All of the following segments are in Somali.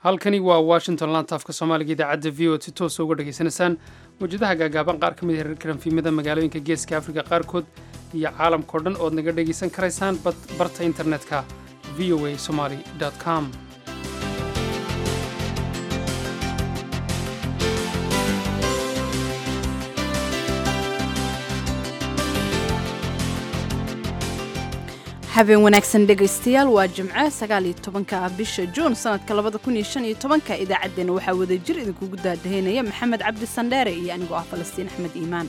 halkani waa washington lantaafka soomaaliga idaacadda v o si toosa uga dhegaysanaysaan mawjadaha gaagaaban qaar ka mid a reerka ranfiimada magaalooyinka geeska afrika qaarkood iyo caalamkao dhan ood naga dhegaysan karaysaan barta internetka v o a somaly com habeen wanaagsan dhegaystayaal waa jimce sagaal iyo tobanka bisha juun sanadka labada kun iyo shan iyo tobanka idaacaddeenna waxaa wada jir idinkugu daadahaynaya maxamed cabdi sandheere iyo anigoo ah falastiin axmed iimaan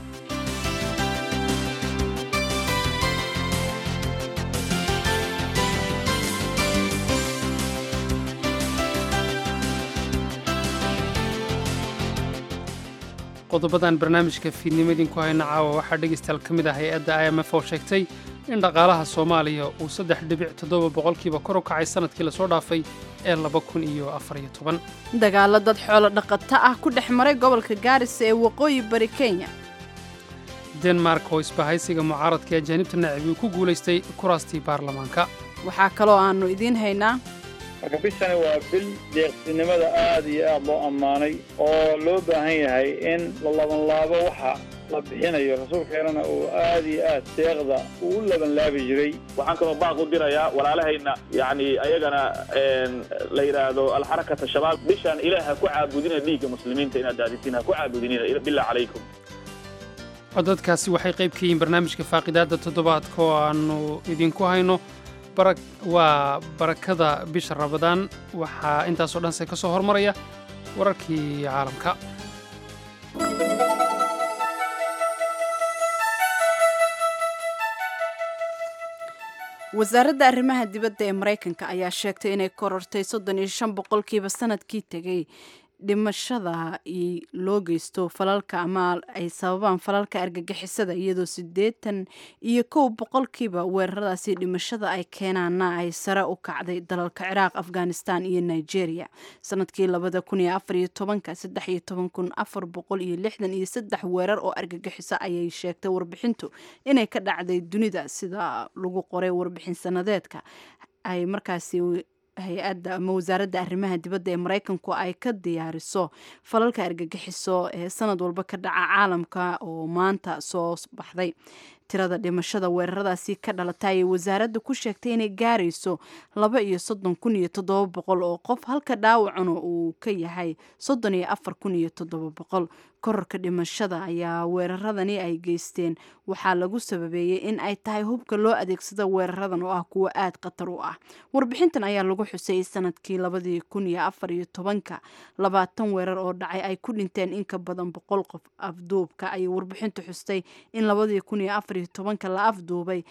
qodobadan barnaamijka fiidnimo idinku hayna caawa waxaa dhegaystayaal ka mid ah hay-adda i m f oo sheegtay in dhaqaalaha soomaaliya uu saddex dhibic toddoba boqolkiiba kor u kacay sanadkii lasoo dhaafay ee laba kun iyo afariyo toban dagaalo dad xoolo dhaqato ah ku dhex maray gobolka gaarisa ee waqooyi bari kenya denmark oo isbahaysiga mucaaradka ee ajaanibta nacib uu ku guulaystay kuraastii baarlamaanka waxaa kaloo aannu idiin haynaa marka bishani waa bil deeqsinimada aad iyo aad loo ammaanay oo loo baahan yahay in la labanlaabo waxa la bixinayo rasuulkeenana uu aad iyo aad deeqda uu u labanlaabi jiray waxaan kaloo baaq u dirayaa walaalahayna yacni ayagana la yidhaahdo alxarakata shabaab bishaan ilaah ha ku caabudina dhiigga muslimiinta inaad daadisin ha ku caabudinina billah calaykum codadkaasi waxay qayb ka yihiin barnaamijka faaqidaadda toddobaadka oo aannu idinku hayno waa barakada bisha rabadaan waxaa intaasoo dhanse ka soo hormaraya wararkii caalamka wasaaradda arrimaha dibadda ee maraykanka ayaa sheegtay inay korortay soddon iyo shan boqolkiiba sanadkii tegey dhimashada loo geysto falalka ama ay sababaan falalka argagixisada iyadoo siddeetan iyo kow boqolkiiba weeraradaasi dhimashada ay keenaana ay sare u kacday dalalka ciraaq afghanistan iyo nigeria sanadkii labada kun iyo afar iyo tobanka saddex iyo toban kun afar boqol iyo lixdan iyo saddex weerar oo argagixiso ayay sheegtay warbixintu inay ka dhacday dunida sida lagu qoray warbixin sanadeedka ay markaasi hay-adda ama wasaaradda arrimaha dibadda ee maraykanku ay ka diyaariso falalka argagixiso ee sanad walba ka dhaca caalamka oo maanta soo baxday tirada dhimashada weeraradaasi ka dhalata ayay wasaaradda ku sheegtay inay gaarayso laba iyo soddon kun iyo toddoba boqol oo qof halka dhaawacuna uu ka yahay soddon iyo afar kun iyo toddoba boqol kororka dhimashada ayaa weeraradani ay geysteen waxaa lagu sababeeyey in ay tahay hubka loo adeegsado weeraradan oo ah kuwo aad khatar u ah warbixintan ayaa lagu xusayey sanadkii labadii kun iyo afar iyo tobanka labaatan weerar oo dhacay ay ku dhinteen in ka badan boqol qof afduubka ayay warbixintu xustay in labadii kun iyo afar iyo tobanka la afduubay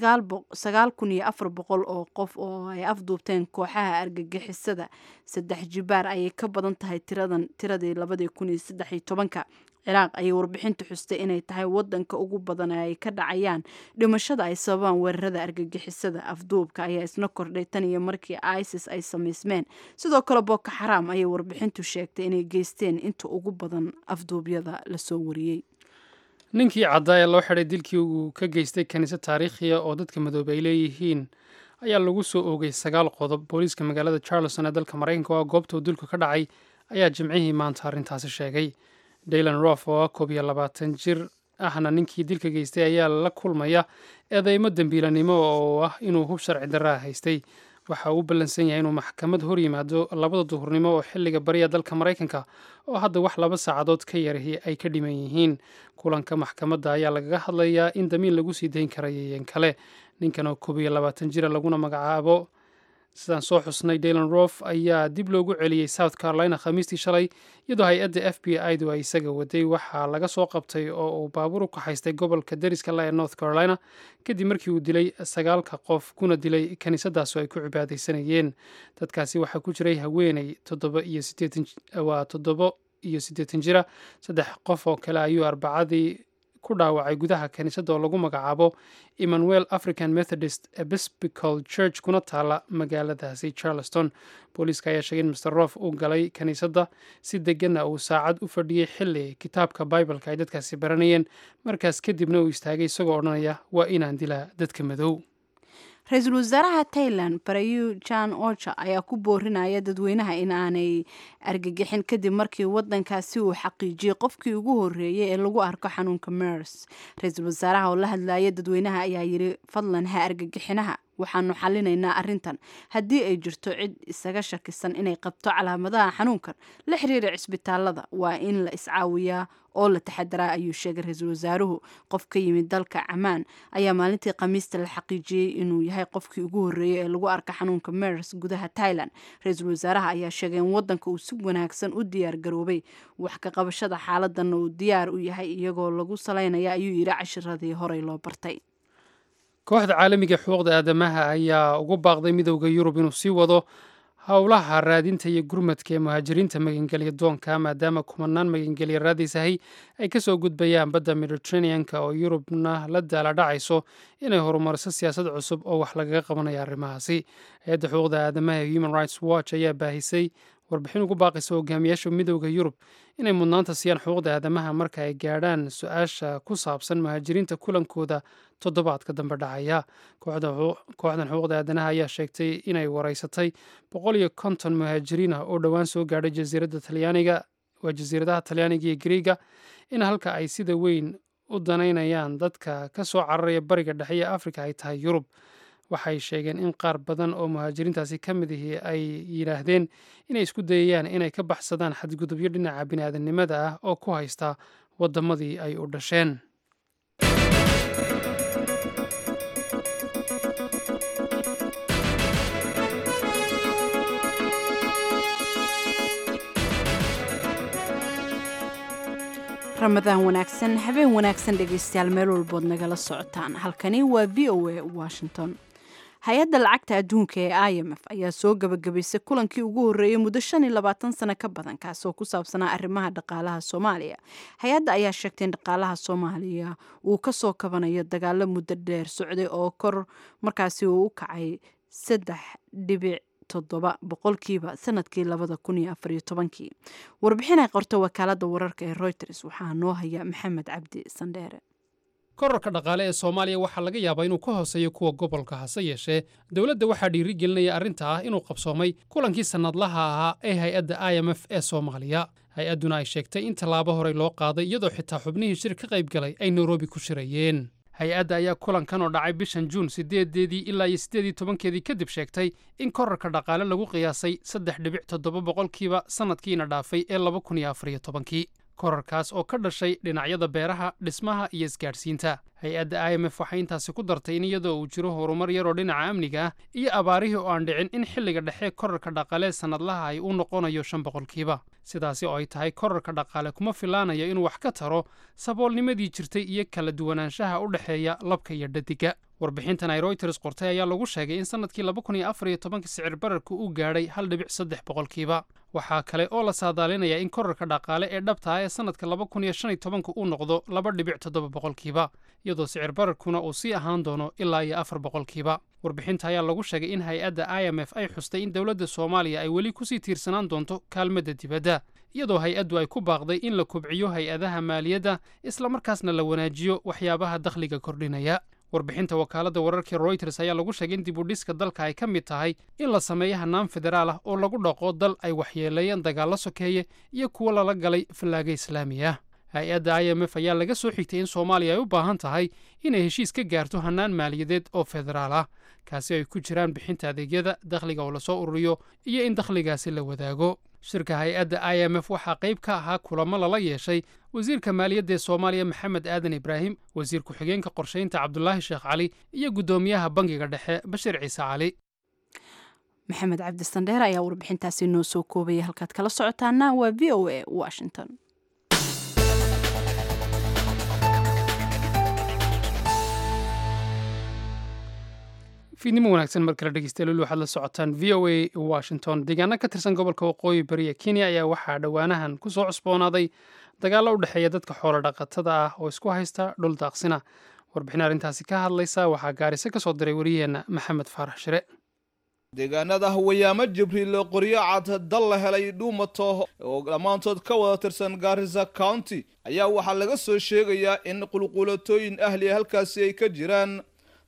sagaal kun iyo afar boqol oo qof oo ay afduubteen kooxaha argagixisada saddex jibaar ayay ka badan tahay tiradan tiradii labadii kun iyo saddex iyo tobanka ciraaq ayay warbixintu xustay inay tahay wadanka ugu badan ee ay ka dhacayaan dhimashada ay sababaan weerarada argagixisada afduubka ayaa isna kordhay tan iyo markii isis ay samaysmeen sidoo kale boko xaraam ayay warbixintu sheegtay inay geysteen inta ugu badan afduubyada lasoo wariyey ninkii caddaa ee loo xidhay dilkii uu ka geystay kaniisad taariikhiya oo dadka madoobay ay leeyihiin ayaa lagu soo oogay sagaal qodob booliiska magaalada charleston ee dalka maraykanka oo goobta uu dilku ka dhacay ayaa jimcihii maanta arrintaasi sheegay daylan rof oo ah koob iyo labaatan jir ahna ninkii dilka geystay ayaa la kulmaya eedeymo dembiilanimo oo ah inuu hub sharci darraa haystay waxa uu u ballansan yahay inuu maxkamad hor yimaado labada duhurnimo oo xilliga bariya dalka maraykanka oo hadda wax laba saacadood ka yarahi ay ka dhiman yihiin kulanka maxkamadda ayaa lagaga hadlayaa in damiin lagu sii dayn karayayen kale ninkan oo koob iyo labaatan jira laguna magacaabo sidaan soo xusnay daylan rof ayaa dib loogu celiyey south carolina khamiistii shalay iyadoo hay-adda f b i du ay isaga waday waxaa laga soo qabtay oo uu baabuur u kaxaystay gobolka dariska la ee north carolina kadib markii uu dilay sagaalka qof kuna dilay kiniisadaas oo ay ku cibaadaysanayeen dadkaasi waxaa ku jiray haweeney toddoba iyo sideetan waa toddobo iyo siddeetan jira saddex qof oo kale ayuu arbacadii ku dhaawacay gudaha kaniisadda oo lagu magacaabo emmanuel african methodist episcopal church kuna taala magaaladaasi charleston booliiska ayaa sheegay in master rof uu galay kaniisadda si deganna uu saacad u fadhiyey xilli kitaabka bibaleka ay dadkaasi baranayeen markaas kadibna uu istaagay isagoo odhanaya waa inaan dilaa dadka madow ra-iisul wasaaraha tailan barayu jan ocha ayaa ku boorinaya dadweynaha in aanay argagixin kadib markii wadankaasi uu xaqiijiyey qofkii ugu horeeyay ee lagu arko xanuunka mers ra-iisul wasaaraha oo la hadlaya dadweynaha ayaa yiri fadlan ha argagixinaha waxaanu xalinaynaa arrintan haddii ay jirto cid isaga shakisan inay qabto calaamadaha xanuunkan la xiriira cisbitaalada waa in la iscaawiyaa oo la taxadaraa ayuu sheegay ra-iisul wasaaruhu qof ka yimid dalka camaan ayaa maalintii khamiista la xaqiijiyey inuu yahay qofkii ugu horreeyey ee lagu arka xanuunka mers gudaha tailan ra-iisul wasaaraha ayaa sheegay in wadanka uu si wanaagsan u diyaar garoobay wax ka qabashada xaaladanna uu diyaar u yahay iyagoo lagu salaynaya ayuu yidhi cashiradii horey loo bartay kooxda caalamiga xuquuqda aadamaha ayaa ugu baaqday midowda yurub inuu sii wado howlaha raadinta iyo gurmadka ee muhaajiriinta magangelya doonka maadaama kumanaan magangelya raadisahay ay kasoo gudbayaan badda mediteraneanka oo yurubna la daala dhacayso inay horumariso siyaasad cusub oo wax lagaga qabanayo arrimahaasi hay-adda xuquuqda aadamaha ee human rights watch ayaa baahisay warbixin ugu baaqaysa hogaamiyaasha midowda yurub inay mudnaanta siiyaan xuquuqda aadamaha marka ay gaadhaan su-aasha ku saabsan muhaajiriinta kulankooda toddobaadka dambe dhacaya kooxdan xuquuqda aadanaha ayaa sheegtay inay wareysatay boqol iyo konton muhaajiriin ah oo dhowaan soo gaadhay jasiiradda talyaaniga waa jasiiradaha talyaaniga iyo griiga in halka ay sida weyn u danaynayaan dadka ka soo cararaya bariga dhexe ee afrika ay tahay yurub waxay sheegeen in qaar badan oo muhaajiriintaasi ka mid ihi ay yidhaahdeen inay isku dayayaan inay ka baxsadaan xadgudubyo dhinaca bini'aadanimada ah oo ku haysta waddamadii ay u dhasheen ramadaan wanaagsan habeen wanaagsan dhegaystayaal meel walbood nagala socotaan halkani waa v o a washington hay-adda lacagta adduunka ee i m f ayaa soo gabagabaysay kulankii ugu horreeyey muddo shan iyo labaatan sano ka badan kaasoo ku saabsanaa arrimaha dhaqaalaha soomaaliya hay-adda ayaa sheegtay in dhaqaalaha soomaaliya uu kasoo kabanayo dagaalo muddo dheer socday oo kor markaasi uu u kacay saddex dhibic toddoba boqolkiiba sanadkii labada kun iyo afariyo tobankii warbixin ay qorto wakaalada wararka ee reuters waxaa noo haya maxamed cabdi sandheere korarka dhaqaale ee soomaaliya waxaa laga yaabaa inuu ka hooseeyo kuwa gobolka hase yeeshee dowladda waxaa dhiiri gelinaya arrinta ah inuu qabsoomay kulankii sannadlaha ahaa ee hay-adda i m f ee soomaaliya hay-adduna ay sheegtay in tallaabo horey loo qaaday iyadoo xitaa xubnihii shir ka qayb galay ay nairobi ku shirayeen hay-adda ayaa kulankan oo dhacay bishan juun siddeedeedii ilaa iyo siddeed iyo tobankeedii kadib sheegtay in korarka dhaqaale lagu qiyaasay saddex dhibic toddoba boqolkiiba sannadkiina dhaafay ee laba kun iyo afariyo tobankii korarkaas oo ka dhashay dhinacyada beeraha dhismaha iyo isgaadhsiinta hay-adda i m f waxay intaasi ku dartay in iyadoo uu jiro horumar yaroo dhinaca amniga ah iyo abaarihii oo aan dhicin in xilliga dhexe korarka dhaqaalee sannadlaha ay u noqonayo shan boqolkiiba sidaasi oo ay tahay korarka dhaqaale kuma filaanayo inuu wax ka taro saboolnimadii jirtay iyo kala duwanaanshaha u dhexeeya labka iyo dhadiga warbixintan ay royters qortay ayaa lagu sheegay in sannadkii laba kun iyo afar iyo tobanka sicir bararku uu gaadhay hal dhibic saddex boqolkiiba waxaa kale oo la saadaalinayaa in korarka dhaqaale ee dhabta ah ee sannadka laba kun iyo shan iyo tobanka uu noqdo laba dhibic toddoba boqolkiiba iyadoo sicir bararkuna uu sii ahaan doono ilaa iyo afar boqolkiiba warbixinta ayaa lagu sheegay in hay-adda i m f ay xustay in dowladda soomaaliya ay weli kusii tiirsanaan doonto kaalmadda dibadda iyadoo hay-addu ay ku baaqday in la kubciyo hay-adaha maaliyadda islamarkaasna la wanaajiyo waxyaabaha dakhliga kordhinaya warbixinta wakaaladda wararkii royters ayaa lagu sheegay in dib u dhiska dalka ay ka mid tahay in la sameeyo hannaan federaal ah oo lagu dhaqo dal ay waxyeeleeyeen dagaallo sokeeye iyo kuwo lala galay fallaaga islaami ah hay-adda i m f ayaa laga soo xigtay in soomaaliya ay u baahan tahay inay heshiis ka gaarto hannaan maaliyadeed oo federaal ah kaasi ay ku jiraan bixinta adeegyada dakhliga oo lasoo ururiyo iyo in dakhligaasi la wadaago shirka hay-adda i m f waxaa qayb ka ahaa kulamo lala yeeshay wasiirka maaliyadda ee soomaaliya maxamed aadan ibraahim wasiir ku-xigeenka qorshaynta cabdulaahi sheekh cali iyo guddoomiyaha bangiga dhexe bashir ciise cali maxamed cabdi sandheer ayaa warbixintaasi noo soo koobaya halkaad kala socotaana waa v o a washington fiidnimo wanaagsan mar kale dhegeystayaal waxaad la socotaan v o a washington deegaano ka tirsan gobolka waqooyi bari ee kenya ayaa waxaa dhowaanahan ku soo cusboonaaday dagaallo u dhexeeya dadka xoolo dhaqatada ah oo isku haysta dhul daaqsina warbixin arrintaasi ka hadlaysa waxaa gaariso ka soo diray wariyaheenna maxamed faarax shire deegaanada hawayaamo jibriil qoryo cad dal la helay dhuumato oo dhammaantood ka wada tirsan gaarisa county ayaa waxaa laga soo sheegayaa in qulqulatooyin ahli halkaasi ay ka jiraan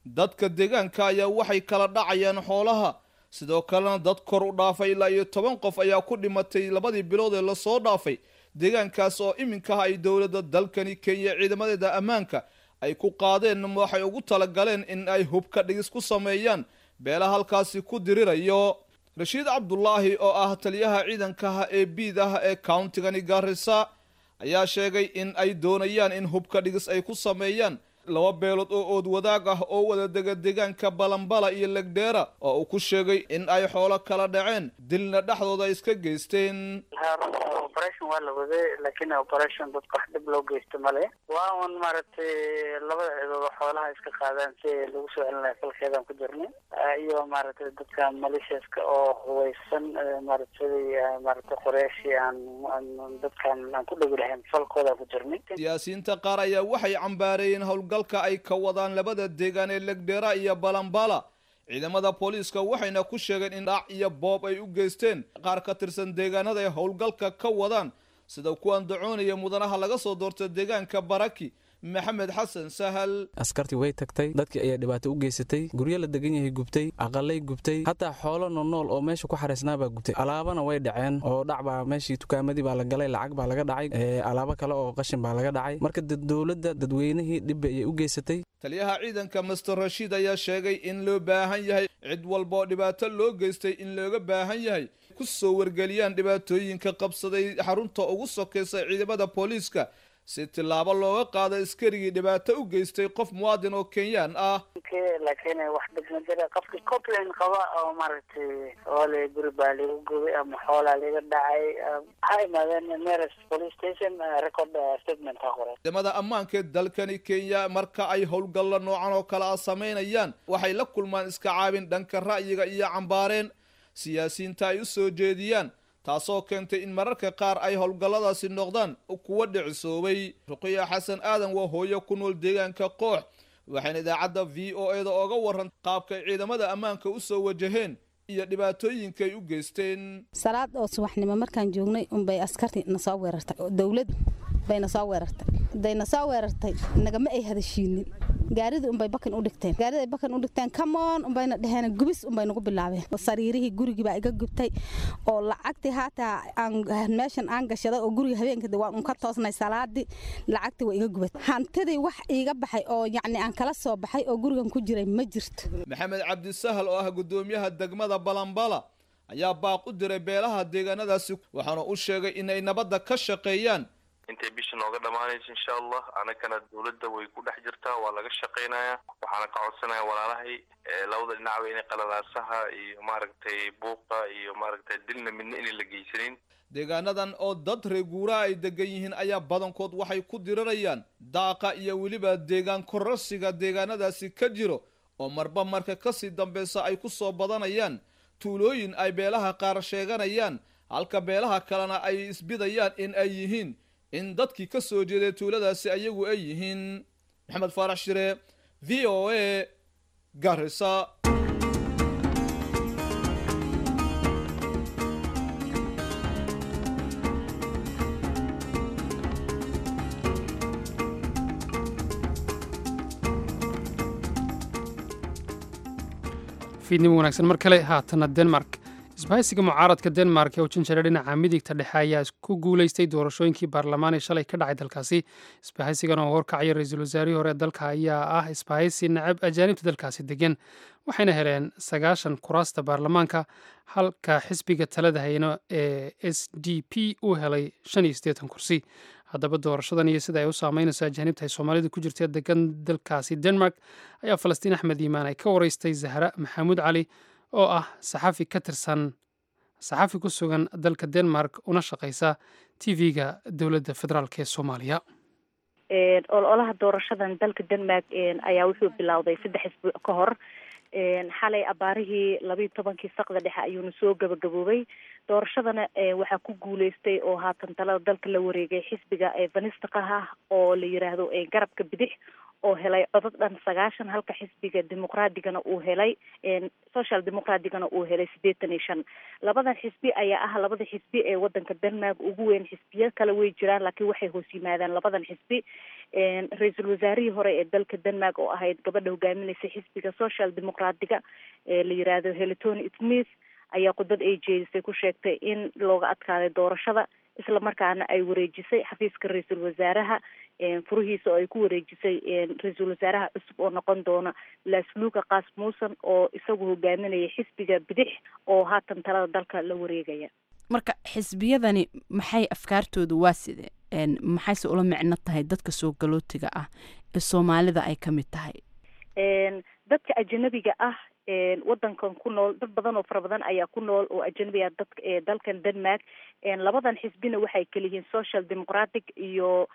dadka deegaanka ayaa waxay kala dhacayaan xoolaha sidoo kalena dad kor u dhaafay ilaa iyo toban qof ayaa ku dhimatay labadii bilood ee lasoo dhaafay deegaankaas oo iminkaha ay dowladda dalkani kenya ciidamadeeda ammaanka ay ku qaadeen waxay ugu talagaleen in ay hubka dhigis ku sameeyaan beela halkaasi ku dirirayo rashiid cabdulaahi oo ah taliyaha ciidankaha ee biid ah ee countigani gaarisa ayaa sheegay in ay doonayaan in hubka dhigis ay ku sameeyaan laba beelood oo ood wadaag ah oo wada dega deegaanka balambala iyo legdheera oo uu ku sheegay in ay xoolo kala dhaceen dilna dhexdooda ay iska geysteen operation waa la waday laakiin operation dadka wax dhib loo geysto male waa un maaragtay labada cidood xoolaha iska qaadaan si lagu soo celinayo falkeedaan ku jirnay iyo maaragtay dadka maliciaska oo huweysan maaragtay maaragtay qoreeshii aan dadkan aan ku dhegi lahayn falkoodaan ku jirnay siyaasiyiinta qaar ayaa waxay cambaareeyeen howlgalka ay ka wadaan labada deegaan ee legdheera iyo balambala ciidamada booliiska waxayna ku sheegeen in dhac iyo boob ay u geysteen qaar ka tirsan deegaanada ay howlgalka ka wadaan sida kuwan dacoonaya mudanaha laga soo doorta deegaanka baraki maxamed xasan sahal askartii way tagtay dadkii ayaa dhibaato u geysatay guryo la degan yahay gubtay aqalay gubtay hataa xoolo noolnool oo meesha ku xaraysnaabaa gubtay alaabana way dhaceen oo dhacbaa meeshii tukaamadii baa la galay lacag baa laga dhacay alaabo kale oo qashin baa laga dhacay marka dowladda dadweynihii dhibba ayay u geysatay taliyaha ciidanka master rashiid ayaa sheegay in loo baahan yahay cid walba oo dhibaato loo geystay in looga baahan yahay ku soo wargeliyaan dhibaatooyinka qabsaday xarunta ugu sokaysa ciidamada booliiska si tillaabo looga qaado askarigii dhibaato u geystay qof muwaadin oo kenyaan ah laakiin wax dhibma jira qofkii complain qaba oo maaragtay oole guri baa lagu gubay ama xoolaa laga dhacay waxaa imaadeen nearest police station record statement ha qoray ciidamada ammaanka ee dalkani kenya marka ay howlgallo noocan oo kale ah samaynayaan waxay la kulmaan iska caabin dhanka ra'yiga iyo cambaareen siyaasiyiinta ay u soo jeediyaan taasoo keentay in mararka qaar ay howlgalladaasi noqdaan kuwa dhicisoobay ruqiya xasan aadan waa hooyo ku nool deegaanka koox waxayna idaacadda v o e da ooga waran qaabkay ciidamada ammaanka u soo wajaheen iyo dhibaatooyinkay u geysteen salaad oo subaxnimo markaan joognay unbay askarti na soo weerartay dowlad bay na soo weerartay haday na soo weerartay nagama ay hadashiinin gaarida unbay bakan u dhigteen gaarida ay bakan u dhigteen kamoon unbayna dheheen gubis unbay nagu bilaabeen sariirihii gurigii baa iga gubtay oo lacagtii haataa aan meeshan aan gashaday oo guriga habeenkii waan unka toosnay salaadii lacagtii waa iga gubatay hantidii wax iiga baxay oo yacni aan kala soo baxay oo gurigan ku jiray ma jirto maxamed cabdisahal oo ah guddoomiyaha degmada balambala ayaa baaq u diray beelaha deegaanadaasi waxaana u sheegay inay nabadda ka shaqeeyaan intay bisha nooga dhammaanayso insha allah anagana dowladda way ku dhex jirtaa waa laga shaqaynayaa waxaana ka codsanaya walaalahay labada dhinacba inay qalalaasaha iyo maaragtay buuqa iyo maaragtay dilna midna inay la geysanin deegaanadan oo dad reeguuraha ay degan yihiin ayaa badankood waxay ku dirirayaan daaqa iyo weliba deegaan kororsiga deegaanadaasi ka jiro oo marba marka kasii dambeysa ay ku soo badanayaan tuulooyin ay beelaha qaar sheeganayaan halka beelaha kalena ay isbidayaan in ay yihiin in dadkii ka soo jeeday tuuladaasi ayagu ay yihiin maxamed faarax shire v o a garisa fiidnimo wanaagsan mar kale haatana denmark isbahaysiga mucaaradka denmark ee u janjara dhinaca midigta dhexe ayaa ku guuleystay doorashooyinkii baarlamaan ee shalay ka dhacay dalkaasi isbahaysigan oo horkacaya ra-iisul wasaarihii hore dalka ayaa ah isbahaysi nacab ajaanibta dalkaasi degan waxayna heleen sagaashan kuraasta baarlamaanka halka xisbiga talada hayno ee s d p uu helay shan iyo siddeetan kursi haddaba doorashadan iyo sida ay u saameynayso ajaanibta ay soomaalida ku jirta degan dalkaasi denmark ayaa falastiin axmed iimaan ay ka wareystay zahra maxamuud cali oo ah saxafi ka tirsan saxafi ku sugan dalka denmark una shaqaysa tv-ga dowladda federaalk ee soomaaliya ololaha doorashadan dalka denmark ayaa wuxuu bilowday saddex isbuuc ka hor xalay abaarihii labayo tobankii saqda dhexe ayuuna soo gabagaboobay doorashadana waxaa ku guuleystay oo haatan talada dalka la wareegay xisbiga vanistaqaha oo la yiraahdo garabka bidix oo helay codad dhan sagaashan halka xisbiga dimuqraadigana uu helay social dimuqraadigana uu helay siddeetan iyo shan labadan xisbi ayaa ah labada xisbi ee wadanka denmark ugu weyn xisbiyo kale way jiraan laakiin waxay hoos yimaadaan labadan xisbi ra-iisul wasaarihii hore ee dalka denmark oo ahayd gabadha hogaaminaysa xisbiga social dimuqraadiga ee la yiraahdo helitoni smith ayaa khudbad ay jeedisay ku sheegtay in looga adkaaday doorashada isla markaana ay wareejisay xafiiska ra-iisul wasaaraha furihiisa oo ay ku wareejisay ra-iisul wasaaraha cusub oo noqon doona lasluka kaas muusan oo isagu hogaaminaya xisbiga bidix oo haatan talada dalka la wareegaya marka xisbiyadani maxay afkaartoodu waa side maxayse ula micno tahay dadka soo galootiga ah ee soomaalida ay ka mid tahay dadka ajanabiga ah wadankan ku nool dad badan oo fara badan ayaa ku nool oo ajanabi ah dad dalkan denmark labadan xisbina waxay kaliyihiin social democratic iyo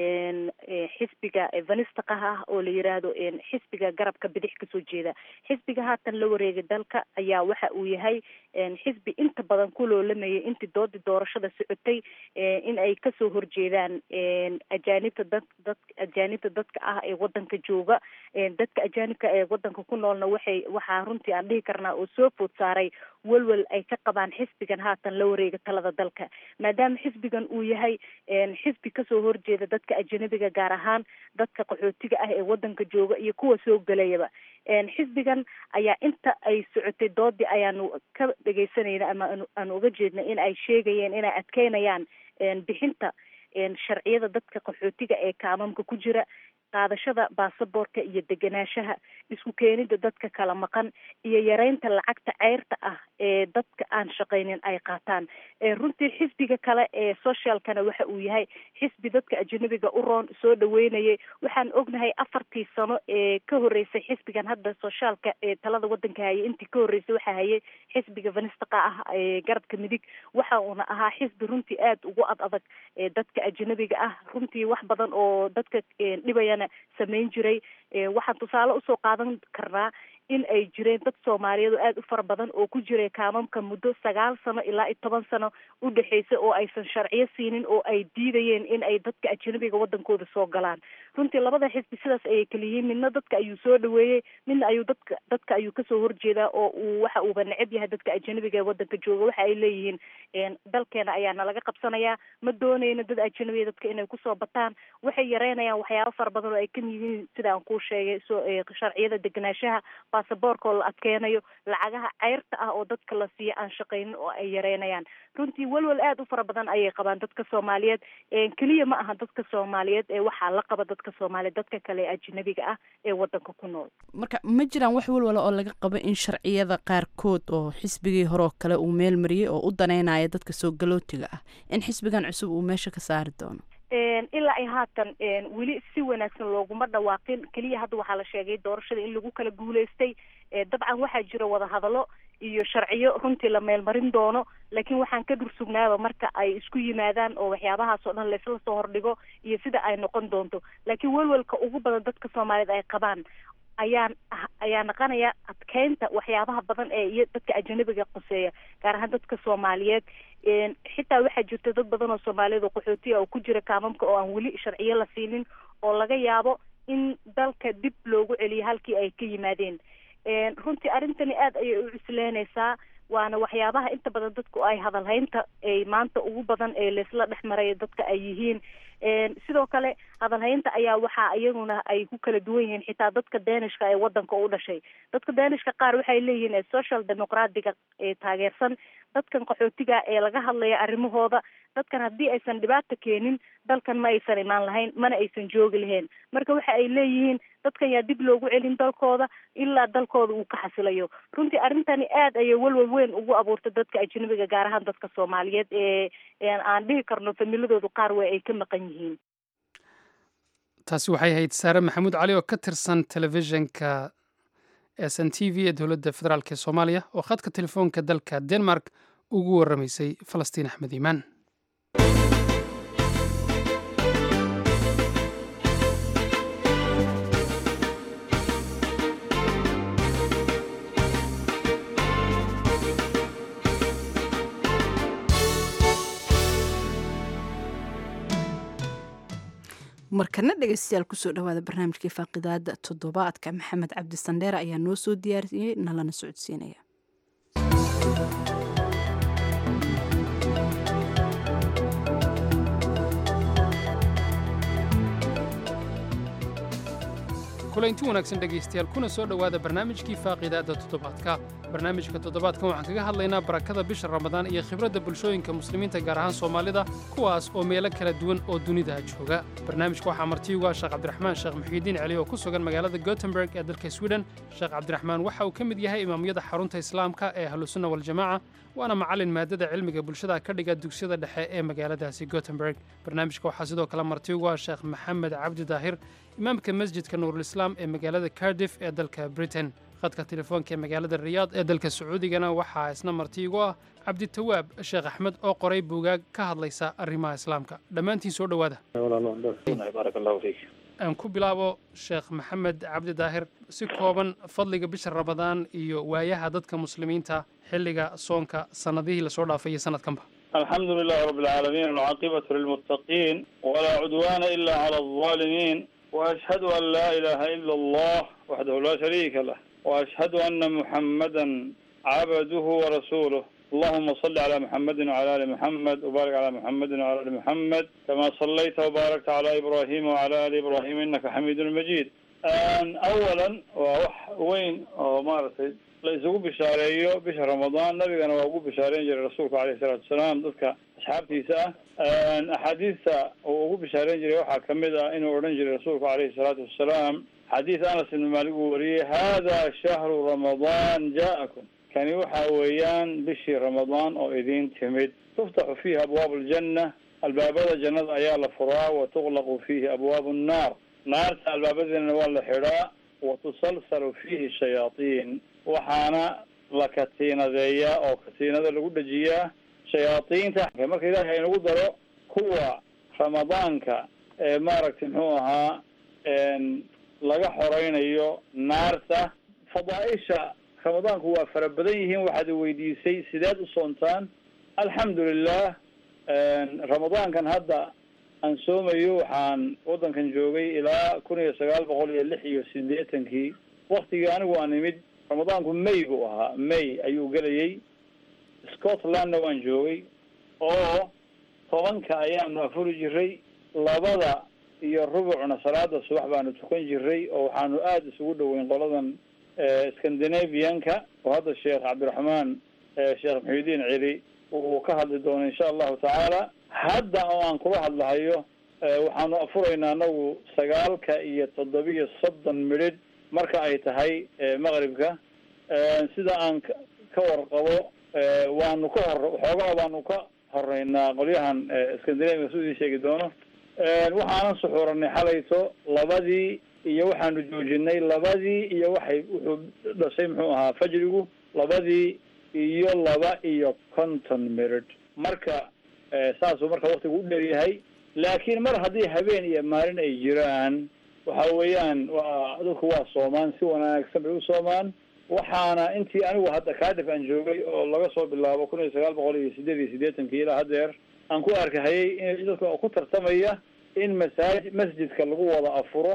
xisbiga vanistaqaha ah oo la yiraahdo xisbiga garabka bidix kasoo jeeda xisbiga haatan la wareegay dalka ayaa waxa uu yahay xisbi inta badan ku loolamayay intii doodii doorashada socotay in ay kasoo horjeedaan ajaanibta dad dad ajaanibta dadka ah ee wadanka jooga dadka ajaanibka ee wadanka ku noolna waxay waxaa runtii aan dhihi karnaa oo soo food saaray welwel ay ka qabaan xisbigan haatan la wareega talada dalka maadaama xisbigan uu yahay xisbi kasoo horjeeda dadka ajanabiga gaar ahaan dadka qaxootiga ah ee wadanka jooga iyo kuwa soo gelayaba xisbigan ayaa inta ay socotay doodii ayaanu ka dhegeysanayna ama aanu uga jeednay in ay sheegayeen inay adkeynayaan bixinta sharciyada dadka qaxootiga ee kaamamka ku jira qaadashada baasaboorka iyo degenaanshaha isku keenida dadka kala maqan iyo yareynta lacagta ceyrta ah ee dadka aan shaqaynin ay qaataan runtii xisbiga kale ee socialkana waxa uu yahay xisbi dadka ajanabiga u roon soo dhaweynayay waxaan ognahay afartii sano ee ka horeysay xisbigan hadda sociaalka ee talada wadanka hayay intii ka horeysay waxaa hayay xisbiga vanistaqa ah ee garabka midig waxa uuna ahaa xisbi runtii aada ugu ad adag dadka ajanabiga ah runtii wax badan oo dadka dhibaya samayn jiray waxaan tusaale usoo qaadan karnaa in ay jireen dad soomaaliyeed oo aada u fara badan oo ku jiray kaamamka muddo sagaal sano ilaa iyo toban sano u dhexeysa oo aysan sharciyo siinin oo ay diidayeen in ay dadka ajanabiga wadankooda soo galaan runtii labada xisbi sidaas ayay kala yihiin midna dadka ayuu soo dhaweeyey midna ayuu dadka dadka ayuu kasoo horjeedaa oo uu waxa uuba neceb yahay dadka ajanabiga ee wadanka jooga waxa ay leeyihiin dalkeena ayaa nalaga qabsanayaa ma dooneyno dad ajanabiya dadka inay kusoo bataan waxay yareynayaan waxyaabo fara badan oo ay kamid yihiin sida aan kuu sheegay so sharciyada degenaanshaha baasaboorka oo la adkeenayo lacagaha ceyrta ah oo dadka la siiyo aan shaqaynin oo ay yareynayaan runtii welwel aada u fara badan ayay qabaan dadka soomaaliyeed keliya ma aha dadka soomaaliyeed ee waxaa la qaba dadka soomaaliyeed dadka kale ee ajanabiga ah ee wadanka ku nool marka ma jiraan wax welwala oo laga qabo in sharciyada qaarkood oo xisbigii hore oo kale uu meel mariyey oo u daneynaya dadka soo galootiga ah in xisbigan cusub uu meesha ka saari doono ilaa ay haatan weli si wanaagsan looguma dhawaaqin keliya hadda waxaa la sheegay doorashada in lagu kala guuleystay dabcan waxaa jira wadahadallo iyo sharciyo runtii la meelmarin doono laakiin waxaan ka dhursugnaaba marka ay isku yimaadaan oo waxyaabahaas oo dhan laysla soo hordhigo iyo sida ay noqon doonto laakiin welwelka ugu badan dadka soomaaliyeed ay qabaan ayaan ayaa naqanaya adkeynta waxyaabaha badan ee iyo dadka ajanabiga qoseeya gaar ahaan dadka soomaaliyeed xitaa waxaa jirta dad badan oo soomaaliyeed oo qaxootiya oo ku jira kaamamka oo aan weli sharciyo la siinin oo laga yaabo in dalka dib loogu celiyo halkii ay ka yimaadeen runtii arrintani aada ayay u cusleynaysaa waana waxyaabaha inta badan dadku ay hadalhaynta ay maanta ugu badan ee laysla dhex maraya dadka ay yihiin sidoo kale hadalhaynta ayaa waxaa iyaguna ay ku kala duwan yihiin xitaa dadka deenishka ee wadanka u dhashay dadka deenishka qaar waxay leeyihiin social democratiga ee taageersan dadkan qaxootiga ee laga hadlaya arrimahooda dadkan haddii aysan dhibaata keenin dalkan ma aysan imaan lahayn mana aysan joogi lahayn marka waxa ay leeyihiin dadkan yaa dib loogu celin dalkooda ilaa dalkooda uu ka xasilayo runtii arrintani aada ayay welwel weyn ugu abuurtay dadka ajanabiga gaar ahaan dadka soomaaliyeed ee aan dhihi karno familadoodu qaar wey ay ka maqan yihiin taasi waxay ahayd saare maxamuud cali oo ka tirsan telefishinka s n t v ee dowladda federaalk ee soomaaliya oo khadka telefoonka dalka denmark ugu warramaysay falastiin axmed iimaan markana dhegeystayaal kusoo dhawaada barnaamijkii faaqidaada toddobaadka maxamed cabdi sandheere ayaa noo soo diyaariyey nalana socodsiinaya kulanti wanaagsan dhegaystayaal kuna soo dhowaada barnaamijkii faaqidaadda toddobaadka barnaamijka toddobaadkan waxaan kaga hadlaynaa barakada bisha ramadaan iyo khibradda bulshooyinka muslimiinta gaar ahaan soomaalida kuwaas oo meelo kala duwan oo dunida jooga barnaamijka waxaa martiigu ah sheekh cabdiraxmaan sheekh muxiidiin celi oo ku sugan magaalada gotemburg ee dalka sweden sheekh cabdiraxmaan waxa uu ka mid yahay imaamyada xarunta islaamka ee ahlusunna waljamaaca waana macallin maadada cilmiga bulshada ka dhiga dugsiyada dhexe ee magaaladaasi gotemburg barnaamijka waxaa sidoo kale martiigu ah sheekh maxamed cabdi daahir imaamka masjidka nuurulislaam ee magaalada cardiff ee dalka britain khadka telefoonka ee magaalada riyaad ee dalka sacuudigana waxaa isna martiigu ah cabditawaab sheekh axmed oo qoray buugaag ka hadlaysa arrimaha islaamka dhammaantiin soo dhowaada aan ku bilaabo sheekh maxamed cabdi daahir si kooban fadliga bisha ramadaan iyo waayaha dadka muslimiinta xilliga soonka sannadihii lasoo dhaafay iyo sanadkanba الحمد لله رب العالمين والعاقبة للمتقين ولا عدوان إلا على الظالمين وأشهد أن لا إله إلا الله وحده لا شريك له وأشهد أن محمدا عبده ورسوله اللهم صل على محمد وعلى آل محمد وبارك على محمد وعلى آل محمد كما صليت وباركت على إبراهيم وعلى آل إبراهيم إنك حميد مجيد أن أولا وح وين مارتي la isugu bishaareeyo bisha ramadaan nabigana waa ugu bishaareyn jiray rasuulku alayhi salaatu wasalaam dadka asxaabtiisa ah axaadiista uu ugu bishaareyn jiray waxaa kamid ah inuu odhan jiray rasuulku alayhi salaatu wasalaam xadiis anas ibn maalik uu wariyey hada shahru ramadaan ja'akum kani waxa weeyaan bishii ramadaan oo idin timid tuftaxu fiihi abwaabu aljanna albaabada jannada ayaa la furaa wa tuqlaqu fiihi abwaabu nnaar naarta albaabadeena waa la xidhaa wa tusalsalu fiihi shayaatiin waxaana la katiinadeeyaa oo katiinada lagu dhejiyaa shayaadiinta marka ilaahay inagu daro kuwa ramadaanka ee maaragtay muxuu ahaa laga xoreynayo naarta fadaaisha ramadaanku waa fara badan yihiin waxaad weydiisay sideed u soontaan alxamdu lilah ramadaankan hadda aan soomayo waxaan waddankan joogay ilaa kun iyo sagaal boqol iyo lix iyo sideetankii waktigii anigu aan imid ramadaanku may buu ahaa may ayuu gelayay scotlandna waan joogay oo tobanka ayaanu afuri jiray labada iyo rubucna salaada subax baanu tukan jiray oo waxaanu aada isugu dhoweyn qoladan scandinavianka oo hadda sheekh cabdiraxmaan sheekh muxiudiin celi uu ka hadli doono insha allahu tacaala hadda oo aan kula hadlahayo waxaanu afuraynaa anagu sagaalka iyo toddobiyo soddon midhidh marka ay tahay maqribka sida aan ka warqabo waanu ka hor waxoogaa baanu ka horeynaa qolyahan scandinavia su idin sheegi doono waxaanan suxuuranay xalayto labadii iyo waxaanu joojinay labadii iyo waxay wuxuu dhashay muxuu ahaa fajrigu labadii iyo laba iyo konton mirid marka saasuu marka waktigu u dheeryahay laakiin mar haddii habeen iyo maalin ay jiraan waxa weeyaan waa dadku waa soomaan si wanaagsan bay u soomaan waxaana intii anigu hadda kaadif aan joogay oo laga soo bilaabo kun iyo sagaal boqol iyo sideed iyo siddeetankii ilaa haddeer aan ku arkahayay in dadka ku tartamaya in masaaj masjidka lagu wada afuro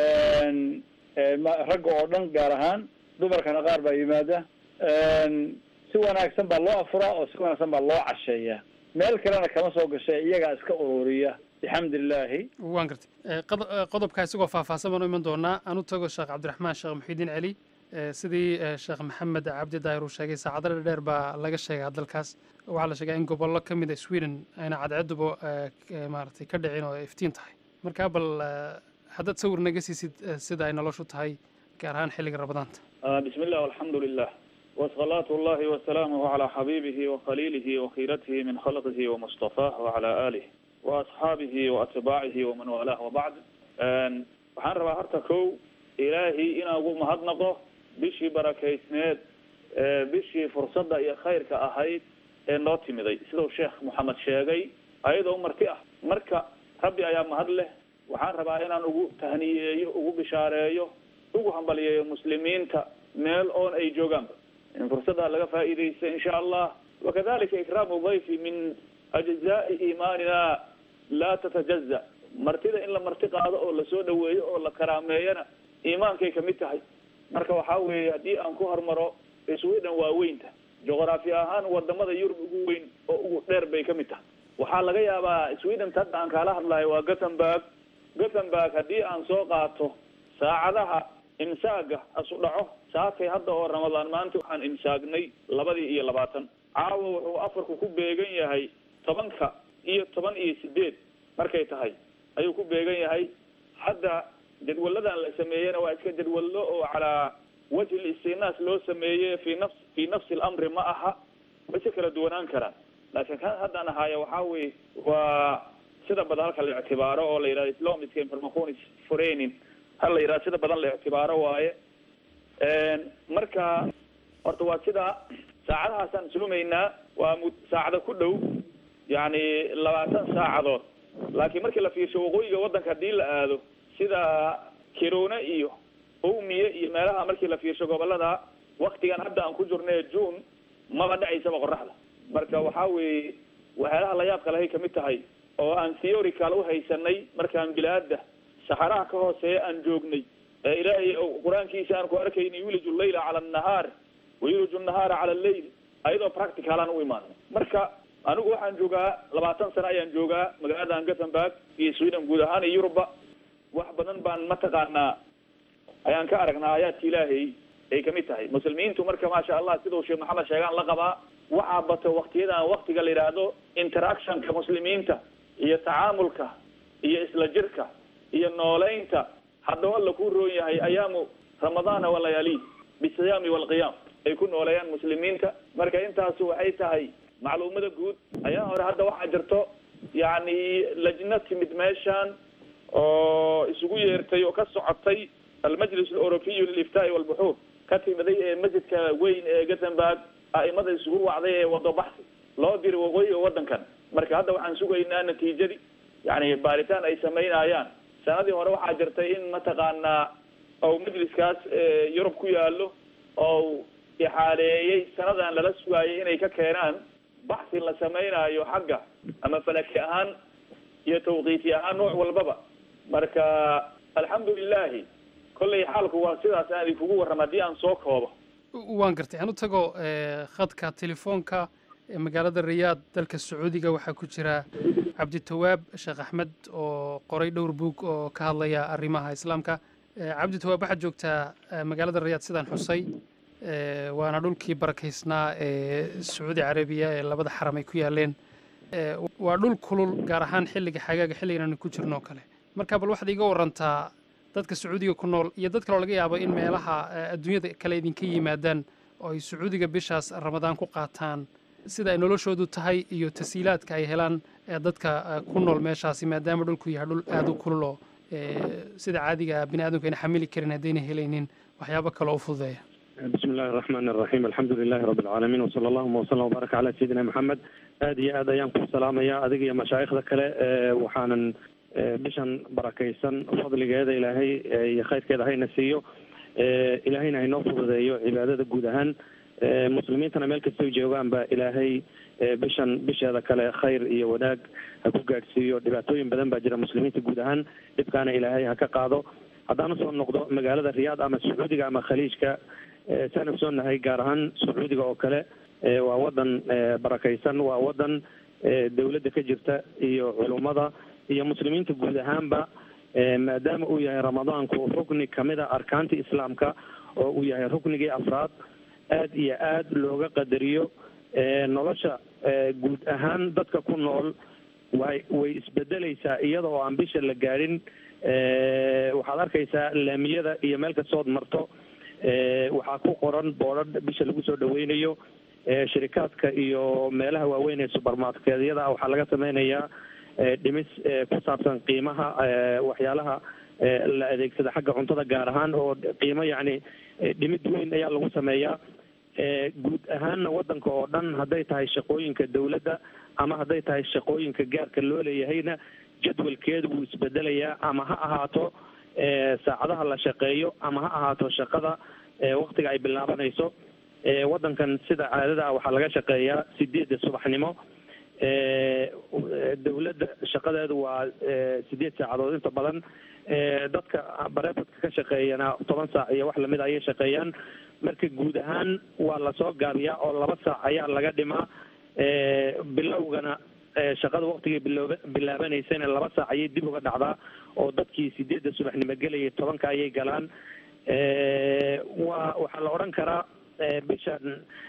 ragga oo dhan gaar ahaan dumarkana qaar baa yimaada si wanaagsan baa loo afuraa oo si wanaagsan baa loo casheeyaa meel kalena kama soo gashay iyagaa iska ururiya bixamdi illaahi waan gartay qodobkaa isagoo faahfaahsan baan u iman doonaa aan u tago sheekh cabdiraxmaan sheekh muxiidiin celi sidii sheekh maxamed cabdi daahir uu sheegay saacado dheer baa laga sheegaa dalkaas waxaa la sheegaa in gobollo ka mid a sweden ayna cadceeduba maaragtay ka dhicin oo ay iftiin tahay markaa bal haddaad sawir naga siisid sida ay noloshu tahay gaar ahaan xilliga ramadaanta بسم الله والحمد لله وصلاة الله وسلامه على حبيبه وخليله وخيرته من خلقه ومصطفاه وعلى آله وأصحابه وأتباعه ومن والاه وبعد waxaan rabaa horta kow ilaahay inaan ugu mahadnaqo bishii barakeysneed bishii fursadda iyo khayrka ahayd ee noo timiday siduu sheekh moxamed sheegay ayadoo marti ah marka rabbi ayaa mahad leh waxaan rabaa inaan ugu tahniyeeyo ugu bishaareeyo ugu hambaliyeeyo muslimiinta meel oon ay joogaanba in fursaddaa laga faa'iidaysta insha allah wakadalika ikraamu dayfi min ajzaai iimaanina laa tatajaza martida in la marti qaado oo lasoo dhaweeyo oo la karaameeyana iimaankay kamid tahay marka waxaa weeye haddii aan ku hormaro sweden waa weynta juqraafi ahaan wadamada yurub ugu weyn oo ugu dheer bay kamid tahay waxaa laga yaabaa sweden hadda aan kaala hadlayo waa gothenburg gothenburg haddii aan soo qaato saacadaha imsaaga asu dhaco saakay hadda oo ramadaan maanta waxaan imsaagnay labadii iyo labaatan caawa wuxuu afarku ku beegan yahay tobanka iyo toban iyo sideed markay tahay ayuu ku beegan yahay hadda jadwaladan la sameeyena waa iska jadwallo oo calaa wajhi listinaas loo sameeye fi nafs fi nafsi lamri ma aha way si kala duwanaan karaan laakiin kan haddaan ahaayo waxaa weye waa sida badan halka la ictibaaro oo la yidhahdo islamiska informaconis forenin hal la yidhahdo sida badan la ictibaaro waaye marka horta waa sidaa saacadahaasaan suumaynaa waa mu saacada ku dhow yacni labaatan saacadood laakiin markii la fiirsho waqooyiga waddanka haddii la aado sida kirone iyo owmiye iyo meelaha markii la fiirsho gobolada waktigan hadda aan ku jirne june maba dhacaysaba qoraxda marka waxaa weeye waxyaalaha la yaabka lahay kamid tahay oo aan theorical uhaysanay markaan bilaada saxaraha ka hooseeya aan joognay ee ilaahay qur-aankiisa aan ku arkaynay yuliju llayla cala annahaar wayuliju nahaara cala alleyl ayadoo practicalaan u imaanay marka anigu waxaan joogaa labaatan sano ayaan joogaa magaalada gothenburg iyo sweden guud ahaan iyo yuruba wax badan baan mataqaanaa ayaan ka aragnaa aayaadka ilaahay ay kamid tahay muslimiintu marka maasha allah sidau sheekh maxamed sheegaan la qabaa waxaa bato waktiyadan waktiga la yidhaahdo interactionka muslimiinta iyo tacaamulka iyo isla jirka iyo nooleynta haddao alla ku roon yahay ayaamu ramadaana walayaali bisiyaami walqiyaam ay ku nooleeyaan muslimiinta marka intaasu waxay tahay macluumada guud ayaa hore hadda waxaa jirto yacni lajna timid meeshan oo isugu yeertay oo ka socotay almajlis aleurobiyu liliftaai walbuxuur ka timiday ee masjidka weyn ee gothenburg a'imada isugu wacday ee wado baxsi loo diray waqooyiga waddankan marka hadda waxaan sugaynaa natiijadii yani baaritaan ay samaynayaan sanadii hore waxaa jirtay in mataqaanaa ou majliskaas yurub ku yaalo oo ixaaleeyey sanadan lala sugaayay inay ka keenaan baxsi la samaynayo xagga ama falaki ahaan iyo tawqiiti ahaan nooc walbaba marka alxamdu lilahi kollay xaalku waa sidaas aan idinkugu warrama haddii aan soo koobo waan gartay aan u tago khadka telefoonka ee magaalada riyaad dalka sacuudiga waxaa ku jira cabditawaab sheekh axmed oo qoray dhowr buug oo ka hadlaya arrimaha islaamka cabditawaab waxaad joogtaa magaalada riyaad sidaan xusay waana dhulkii barakaysnaa ee sacuudi carabiya ee labada xaram ay ku yaaleen waa dhul kulul gaar ahaan xilliga xagaaga xilligan aanu ku jirno o kale marka bal waxaad iiga warantaa dadka sacuudiga ku nool iyo dad kaloo laga yaabo in meelaha adduunyada kale idinka yimaadaan oo ay sacuudiga bishaas ramadaan ku qaataan sida ay noloshoodu tahay iyo tasiilaadka ay helaan dadka ku nool meeshaasi maadaama dhulku yahay dhul aada u kulul oo sida caadiga bini aadamku ayna xamili karin haddayna helaynin waxyaabo kale u fududeeya bismi illahi araxmaan araxiim alxamdu lilahi rabbi alcaalamiin wasala allahuma wasalam wbaaraka calaa sayidina maxamed aada iyo aad ayaan ku salaamaya adiga iyo mashaayikhda kale waxaanan bishan barakaysan fadligeeda ilaahay iyo khayrkeeda hayna siiyo ilaahayna haynoo fududeeyo cibaadada guud ahaan muslimiintana meel kastoo joogaanba ilaahay bishan bisheeda kale khayr iyo wanaag ha ku gaadhsiiyo dhibaatooyin badan baa jira muslimiinta guud ahaan dhibkaana ilaahay ha ka qaado haddaan usoo noqdo magaalada riyaad ama sacuudiga ama khaliijka saan ogsoonahay gaar ahaan sacuudiga oo kale waa wadan barakaysan waa wadan dawladda ka jirta iyo culummada iyo muslimiinta guud ahaanba maadaama uu yahay ramadaanku rukni kamid a arkaanta islaamka oo uu yahay ruknigii afraad aad iyo aad looga qadariyo nolosha guud ahaan dadka ku nool way way isbedeleysaa iyada oo aan bisha la gaadhin waxaad arkaysaa laamiyada iyo meel kastood marto waxaa ku qoran boodhadh bisha lagu soo dhaweynayo shirikaadka iyo meelaha waaweyn ee subermarketyada waxaa laga sameynayaa dhimis ku saabsan qiimaha waxyaalaha la adeegsada xagga cuntada gaar ahaan oo qiimo yacni dhimid weyn ayaa lagu sameeyaa guud ahaanna wadanka oo dhan hadday tahay shaqooyinka dawladda ama hadday tahay shaqooyinka gaarka loo leeyahayna jadwalkeedu wuu isbedelayaa ama ha ahaato saacadaha la shaqeeyo ama ha ahaato shaqada waktiga ay bilaabanayso wadankan sida caadada ah waxaa laga shaqeeyaa sideedda subaxnimo dowladda shaqadeedu waa sideed saacadood inta badan dadka bareefadka ka shaqeeyana toban saac iyo wax lamid ayay shaqeeyaan marka guud ahaan waa lasoo gaabiyaa oo laba saac ayaa laga dhimaa bilowgana shaqada waqtigay bilooba bilaabanaysana laba saac ayay dib uga dhacdaa oo dadkii sideedda subaxnimo gelayay tobanka ayay galaan waa waxaa la odhan karaa bishan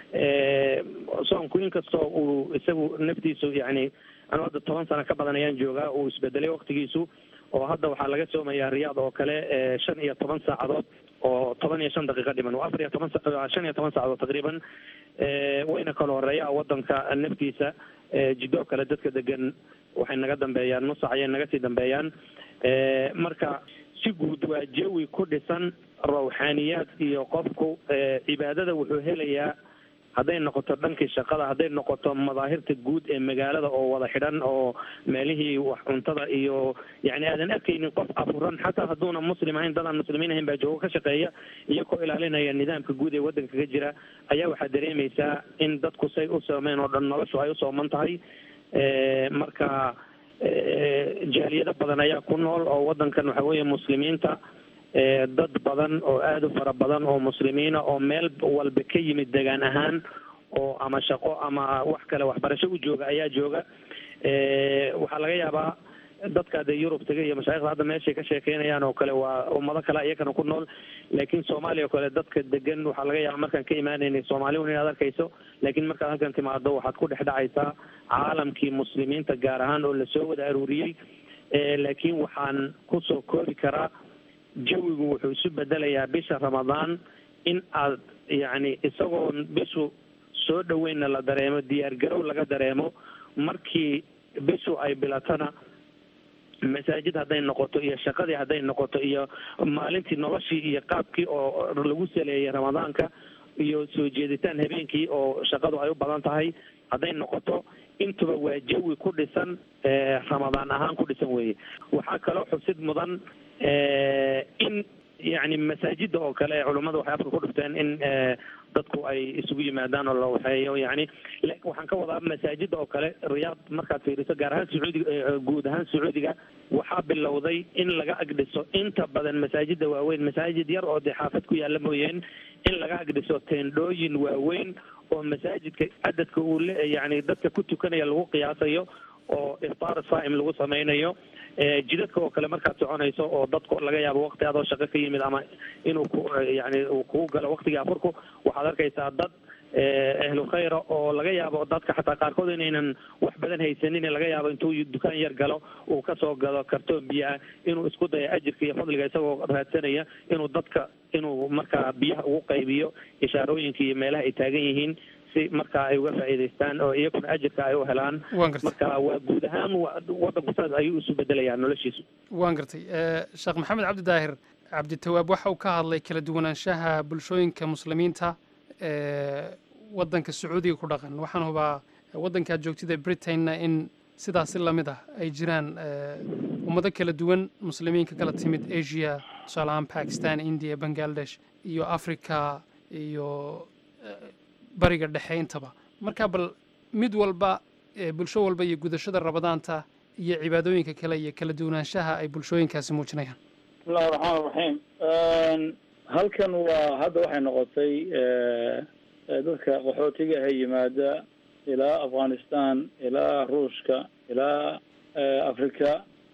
soonku inkastoo uu isagu naftiisu yani anu hadda toban sano ka badan ayaan joogaa uu isbedelay waqtigiisu oo hadda waxaa laga soomayaa riyaad oo kale shan iyo toban saacadood oo toban iyo shan daqiiqo dhiman waa afar iyo toban shan iyo toban saacadood taqriiban wayna kala horeeyaa wadanka naftiisa jidoo kale dadka degan waxay naga dambeeyaan nusac ayay naga sii dambeeyaan marka si guud waa jawi ku dhisan rawxaaniyaad iyo qofku cibaadada wuxuu helayaa hadday noqoto dhankii shaqada hadday noqoto madaahirta guud ee magaalada oo wada xidhan oo meelihii wax cuntada iyo yani aadan arkaynin qof afuran xataa hadduuna muslim ahayn dad aan muslimiin ahayn baa joogo ka shaqeeya iyagoo ilaalinaya nidaamka guud ee waddanka kaga jira ayaa waxaa dareemaysaa in dadku say u soomeen oo dhan noloshu ay u sooman tahay marka jaaliyado badan ayaa ku nool oo waddankan waxa weeye muslimiinta dad badan oo aada u fara badan oo muslimiina oo meel walba ka yimid degaan ahaan oo ama shaqo ama wax kale waxbarasho u jooga ayaa jooga waxaa laga yaabaa dadka dee yurub taga iyo mashaaikhda hadda meeshay ka sheekeynayaan oo kale waa ummado kale iyakana ku nool laakiin soomaaliya oo kale dadka degan waxaa laga yaaba markaan ka imaanaynay soomaali un inaad arkayso laakiin markaad halkan timaado waxaad ku dhex dhacaysaa caalamkii muslimiinta gaar ahaan oo lasoo wada aruuriyey laakiin waxaan kusoo koobi karaa jawigu wuxuu isu bedelayaa bisha ramadaan in aad yacni isagoon bishu soo dhaweynna la dareemo diyaar garow laga dareemo markii bishu ay bilatana masaajid hadday noqoto iyo shaqadii hadday noqoto iyo maalintii noloshii iyo qaabkii oo lagu saleeyay ramadaanka iyo soo jeeditaan habeenkii oo shaqadu ay u badan tahay hadday noqoto intuba waa jawi ku dhisan ramadaan ahaan ku dhisan weeye waxaa kaloo xusid mudan in yani masaajida oo kale culummada waxay afka ku dhufteen in dadku ay isugu yimaadaan oo la waxeeyo yani waxaan ka wadaa masaajida oo kale riyaad markaad fiiriso gaar ahaan sacuudiga guud ahaan sacuudiga waxaa bilowday in laga agdhiso inta badan masaajida waaweyn masaajid yar oo dee xaafad ku yaalla mooyeen in laga agdhiso teendhooyin waaweyn oo masaajidka cadadka uu le yani dadka ku tukanaya lagu qiyaasayo oo iftaar saa'im lagu samaynayo jidadka oo kale markaad soconayso oo dadku laga yaabo waqti adoo shaqo ka yimid ama inuu ku yani uu kugu galo waqtigii afurku waxaad arkaysaa dad ahlu khayra oo laga yaabo dadka xataa qaarkood inaynan wax badan haysanin laga yaabo intuu dukaan yar galo uu kasoo gado kartoon biyo ah inuu isku dayo ajirka iyo fadliga isagoo raadsanaya inuu dadka inuu markaa biyaha ugu qaybiyo ishaarooyinka iyo meelaha ay taagan yihiin si markaa ay uga faa'iidaystaan oo iyaguna ajirka ay u helaan marka waa guud ahaan waddanku saas ayuu isu bedelayaa noloshiisu waan gartay sheekh maxamed cabdi daahir cabditawaab waxa uu ka hadlay kala duwanaanshaha bulshooyinka muslimiinta waddanka sacuudiga ku dhaqan waxaan hubaa waddankaad joogtida britainna in sidaasi lamid ah ay jiraan ummado kala duwan muslimiinka kala timid asia tusaale ahaan bakistan india bangladesh iyo africa iyo bariga dhexe intaba marka bal mid walba bulsho walba iyo gudashada rabadaanta iyo cibaadooyinka kale iyo kala duwanaanshaha ay bulshooyinkaasi muujinayaan bismillahi raxmaan raxiim halkan waa hadda waxay noqotay dadka qaxootiga ahe yimaada ilaa afghanistan ilaa ruushka ilaa africa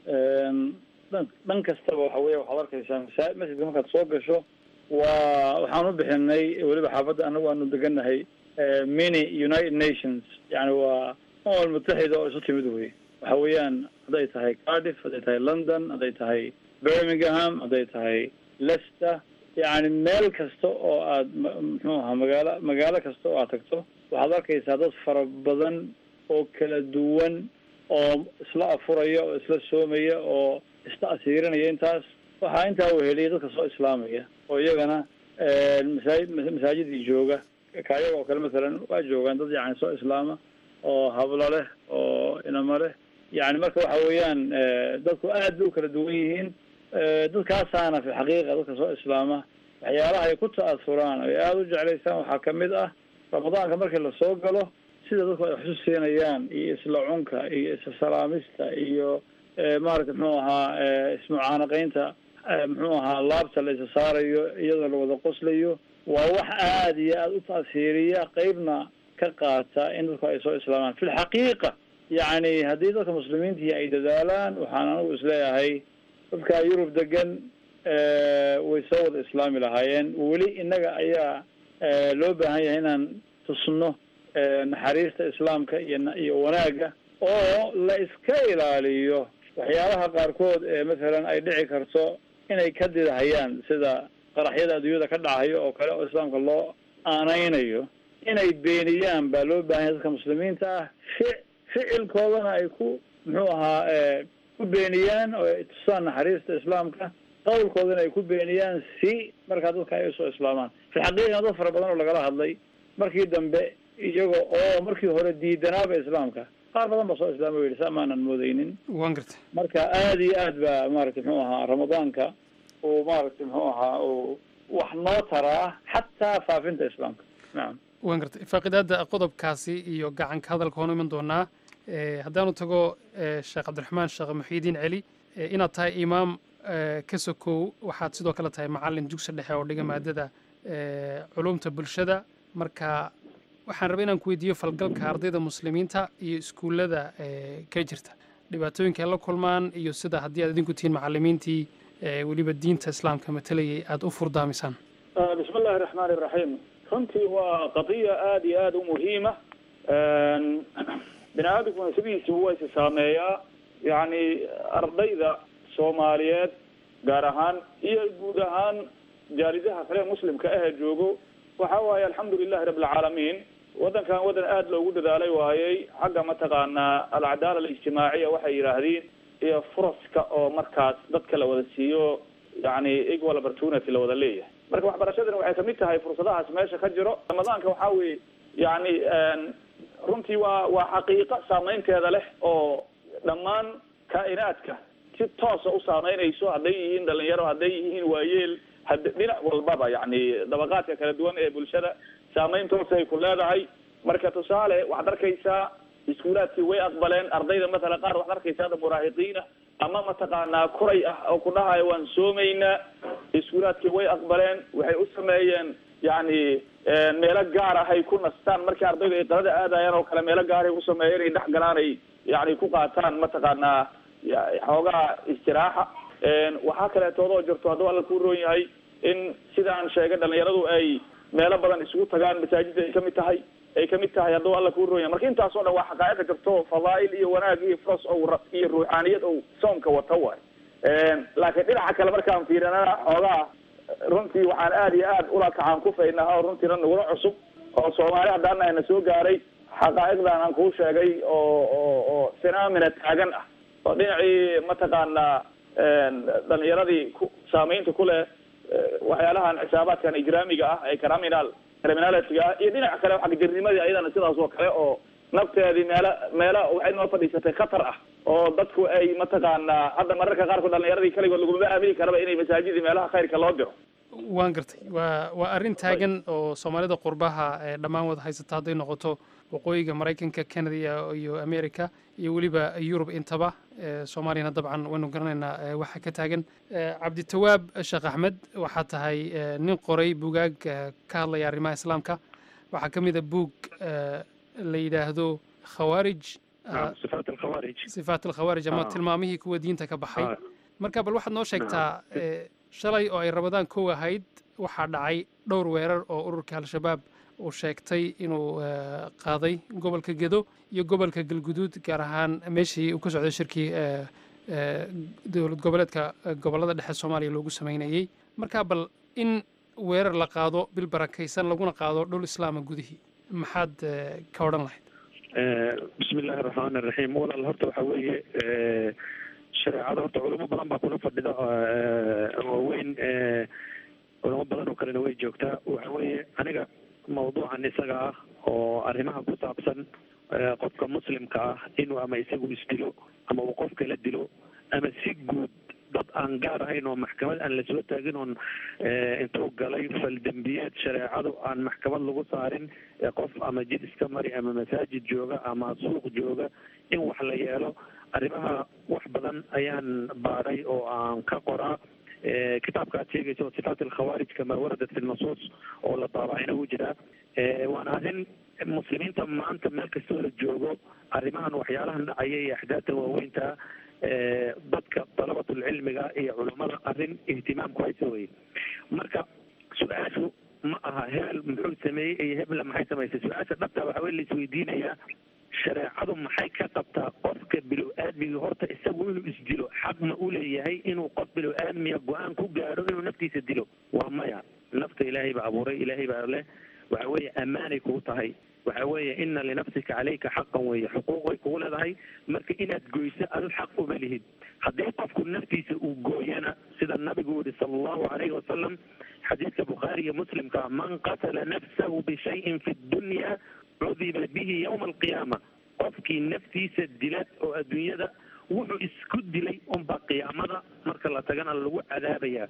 dhan dhan kastaba waxa weya waxaad arkaysaa masa masjidka markaad soo gasho waa waxaan u bixinay weliba xaafadda anagu aanu degannahay mini united nations yani waa ummal mutaxida oo isu timid wey waxa weeyaan hadday tahay cardiff hadday tahay london hadday tahay birmingham hadday tahay leicester yani meel kasta oo aad muxuu ahaa magaalo magaalo kasta oo aad tagto waxaad arkaysaa dad fara badan oo kala duwan oo isla afuraya oo isla soomaya oo isla asiirinaya intaas waxaa intaa weheliya dadka soo islaamaya oo iyagana masaajid masaajidii jooga kaayaga oo kale masalan waa joogaan dad yani soo islaama oo hablo leh oo inamo leh yani marka waxa weeyaan dadku aad bay u kala duwan yihiin dadkaasaana fi xaqiiqa dadka soo islaama waxyaalaha ay ku ta'asuraan ay aada u jeclaysaan waxaa kamid ah ramadaanka markii lasoo galo sida dadku ay waxu siinayaan iyo isla cunka iyo isla salaamista iyo maaragta muxuu ahaa ismucaanaqeynta muxuu ahaa laabta la isa saarayo iyadoo la wada qoslayo waa wax aada iyo aada u taasiiriya qeybna ka qaata in dadku ay soo islaamaan fi lxaqiiqa yacni haddii dadka muslimiintii ay dadaalaan waxaan anigu isleeyahay dadka yurub degan way soo wada islaami lahaayeen weli innaga ayaa loo baahan yahay inaan tusno naxariista islaamka iyo iyo wanaagga oo la iska ilaaliyo waxyaalaha qaarkood ee mathalan ay dhici karto inay ka didahayaan sida qaraxyada adduunyada ka dhacayo oo kale oo islaamka loo aaneynayo inay beeniyaan baa loo baahan yahay dadka muslimiinta ah fi ficilkoodana ay ku muxuu ahaa ku beeniyaan oo ay tusaan naxariista islaamka qawlkoodana ay ku beeniyaan si markaa dadka ay usoo islaamaan fi xaqiiqana dad fara badan oo lagala hadlay markii dambe iyaga oo markii hore diidanaaba islaamka qaar badan ba soo islaama o yidhi saa maanan moodeynin waan gartay marka aada iyo aad ba maaragtay muxuu ahaa ramadaanka uu maaragtay muxuu ahaa uu wax noo taraa xataa faafinta islaamka nacam waan gartay faaqidaada qodobkaasi iyo gacanka hadalka hoonu iman doonaa haddaanu tago sheekh cabdiraxmaan sheekh muxiidiin celi inaad tahay imaam ka sokow waxaad sidoo kale tahay macalin dugsi dhexe oo dhiga maadada culumta bulshada marka waxaan rabay inaan ku weydiiyo falgalka ardayda muslimiinta iyo iskuullada ka jirta dhibaatooyinka ay la kulmaan iyo sida haddii aad idinku tihiin macalimiintii weliba diinta islaamka matalayay aada u furdaamisaan bismi illahi raxmaan iraxiim runtii waa qadiya aada iyo aada u muhiima bini aadamkuna sidiisiba waa isi saameeyaa yacni ardayda soomaaliyeed gaar ahaan iyo guud ahaan jaalidaha kale muslimka ahee joogo waxa waaye alxamdu lilahi rabi alcaalamiin waddankan waddan aada loogu dadaalay waayey xagga mataqaanaa alcadaala alijtimaaciya waxay yidhaahdeen iyo furaska oo markaas dadka la wada siiyo yani equal opportunity la wada leeyahay marka waxbarashadani waxay kamid tahay fursadahaas meesha ka jiro ramadaanka waxaa weye yani runtii waa waa xaqiiqo saameynteeda leh oo dhammaan kaa'inaadka si toosa u saameynayso hadday yihiin dhalinyaro hadday yihiin waayeel had dhinac walbaba yani dabaqaadka kala duwan ee bulshada saameyn toosay ku leedahay marka tusaale waxaad arkaysaa iskuulaadkii way aqbaleen ardayda mathalan qaar waxaad arkaysaa ada muraahiqiina ama mataqaanaa kuray ah oo ku dhahayo waan soomaynaa iskuulaadkii way aqbaleen waxay u sameeyeen yani meelo gaar ah ay ku nastaan markii ardaydu ay qalada aadayaan oo kale meelo gaar ay ku sameeyeen inay dhex galaan ay yani ku qaataan mataqaanaa xoogaa istiraaxa waxaa kaleetoodoo jirto hadduu alla ku roon yahay in sidaan sheegay dhalinyaradu ay meelo badan isugu tagaan masaajidda ay kamid tahay ay kamid tahay hadduu alla ku roon yahay marka intaas oo dhan waa xaqaa'iqa jirto fadaa'il iyo wanaag iyo fros o iyo ruuxaaniyad ou soomka wata waay laakiin dhinaca kale markaan fiirinana xoogaa runtii waxaan aada iyo aad ula kacaan kufaynaa oo runtiina nagula cusub oo soomaali haddaana na soo gaaray xaqaa'iqdan aan kuu sheegay oo oo oo phenomena taagan ah oo dhinacii mataqaanaa dhalinyaradii ku saameynta ku leh waxyaalahan xisaabaadkan ijraamiga ah ee criminal criminality ah iyo dhinaca kale xagjirnimadii ayadana sidaas oo kale oo nafteedii meelo meelo waxay noo fadhiisatay khatar ah oo dadku ay mataqaanaa hadda mararka qaarkood dhalinyaradii kaligood laguma aamini karaba inay masaajidii meelaha khayrka loo diro waan gartay waa waa arrin taagan oo soomaalida qurbaha ee dhammaan wada haysata hadday noqoto waqooyiga maraykanka canada iyo america iyo weliba yurub intaba soomaaliyana dabcan waynu garanaynaa waxa ka taagan cabditawaab sheekh axmed waxaa tahay nin qoray bugaag ka hadlaya arrimaha islaamka waxaa ka mid a buug la yidhaahdo khawaarij sifaat alkhawaarij sifaat alkhawaarij ama tilmaamihii kuwa diinta ka baxay marka bal waxaad noo sheegtaa shalay oo ay ramadaan kow ahayd waxaa dhacay dhowr weerar oo ururka al-shabaab uu sheegtay inuu qaaday gobolka gedo iyo gobolka galguduud gaar ahaan meeshii uu ka socday shirkii dowlad goboleedka gobollada dhexe soomaaliya loogu sameynayey marka bal in weerar la qaado bil barakaysan laguna qaado dhul islaama gudihii maxaad ka odhan lahayd bismi illaahi araxmaan iraxiim walaal horta waxaa weeye shareecada horta culamo badan baa kuna fadhida waaweyn culamo badan oo kalena way joogtaa waxa weeye aniga mawduucan isaga ah oo arrimaha ku saabsan qofka muslimka ah inuu ama isagu isdilo ama uu qof kala dilo ama si guud dad aan gaar ahayn oo maxkamad aan lasoo taagin oon intuu galay faldembiyeed shareecadu aan maxkamad lagu saarin qof ama jid iska mari ama masaajid jooga ama suuq jooga in wax la yeelo arrimaha wax badan ayaan baadhay oo aan ka qoraa kitaabka aad sheegaysa oo sifaat alkhawaarij kama waradat fi nasuus oo la daabacayna wuu jiraa waana arrin muslimiinta maanta meel kastoo la joogo arrimahan waxyaalahan dhacaya iyo axdaadta waaweynta dadka dalabatulcilmiga iyo culammada arrin ihtimaamku haysa weye marka su-aashu ma aha hebel muxuu sameeyey iyo hebla maxay samaysay su-aasha dhabta waxaa wey laisweydiinayaa shareecadu maxay ka qabtaa qofka bilow aadmiga horta isagu inuu isdilo xaq ma u leeyahay inuu qof bilow aadmiga go-aan ku gaadho inuu naftiisa dilo waa maya nafta ilaahay baa abuuray ilaahay baa leh waxa weeye ammaanay kugu tahay waxa weeye ina linafsika caleyka xaqan weeye xuquuqay kugu leedahay marka inaad goyso adu xaq uma lihid haddii qofku naftiisa uu gooyana sida nabigu yihi sala allahu calayhi wasalam xadiidka bukhaari iyo muslimka man qatala nafsahu bishayin fi dunya cudiba bihi yowma alqiyaama qofkii naftiisa dila oo adduunyada wuxuu isku dilay unbaa qiyaamada marka la tagana lagu cadaabaya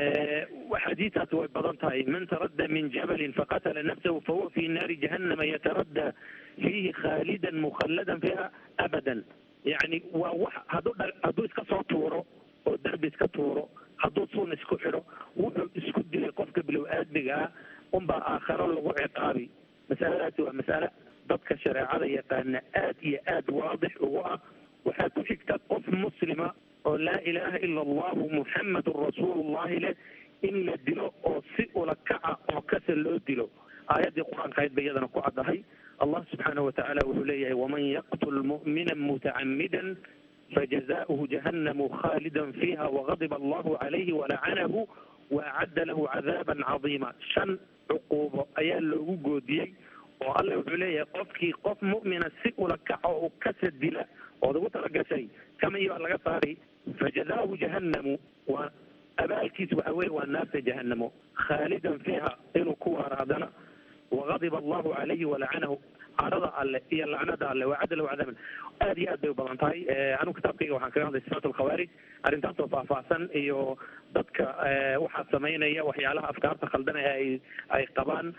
xadiistaasi way badan tahay man taradda min jabalin faqatala nafsahu fahuwa fi naari jahannama yataradda fiihi khaalidan mukhalladan fiha abadan yacni waa wax hadduu dha hadduu iska soo tuuro oo derbi iska tuuro hadduu suun isku xidho wuxuu isku dilay qofka bilow aadmiga ah unbaa aakharo lagu ciqaabi masaladaasi waa masale dadka shareecada yaqaana aad iyo aad waadix ugu ah waxaa ku xigta qof muslima oo laa ilaaha ila allahu muxamadun rasuulullahi leh in la dilo oo si ula kaca oo kasa loo dilo aayaddii qur-aanka ahayd ba iyadana ku caddahay allah subxaanahu watacaala wuxuu leeyahay waman yaqtul mu'mina mutacamidan fajazaؤuhu jahannamu khalidan fiiha wagadiba allahu calayhi walacanahu waacadda lahu cadaaban cadiima shan cuquubo ayaa loogu goodiyey oo alle wuxuu leeyahay qofkii qof mu'mina si ula kaca oo kasa dila ood ugu talagashay kamii baa laga saaray fajazaahu jahannamu waa abaalkiis waxa weye waa naarta jahanamo khaalidan fiiha inuu ku waaraadana wagadiba allahu calayhi walacanahu carada alle iyo lacnada alle waa cadalow cadaaban aad iyo aad bay u badan tahay anigu kitaabkayga waxaan kaga hadlay sifaat alkhawaarij arrintaas oo faahfaahsan iyo dadka waxaa samaynaya waxyaalaha afkaarta khaldan ee ay ay qabaan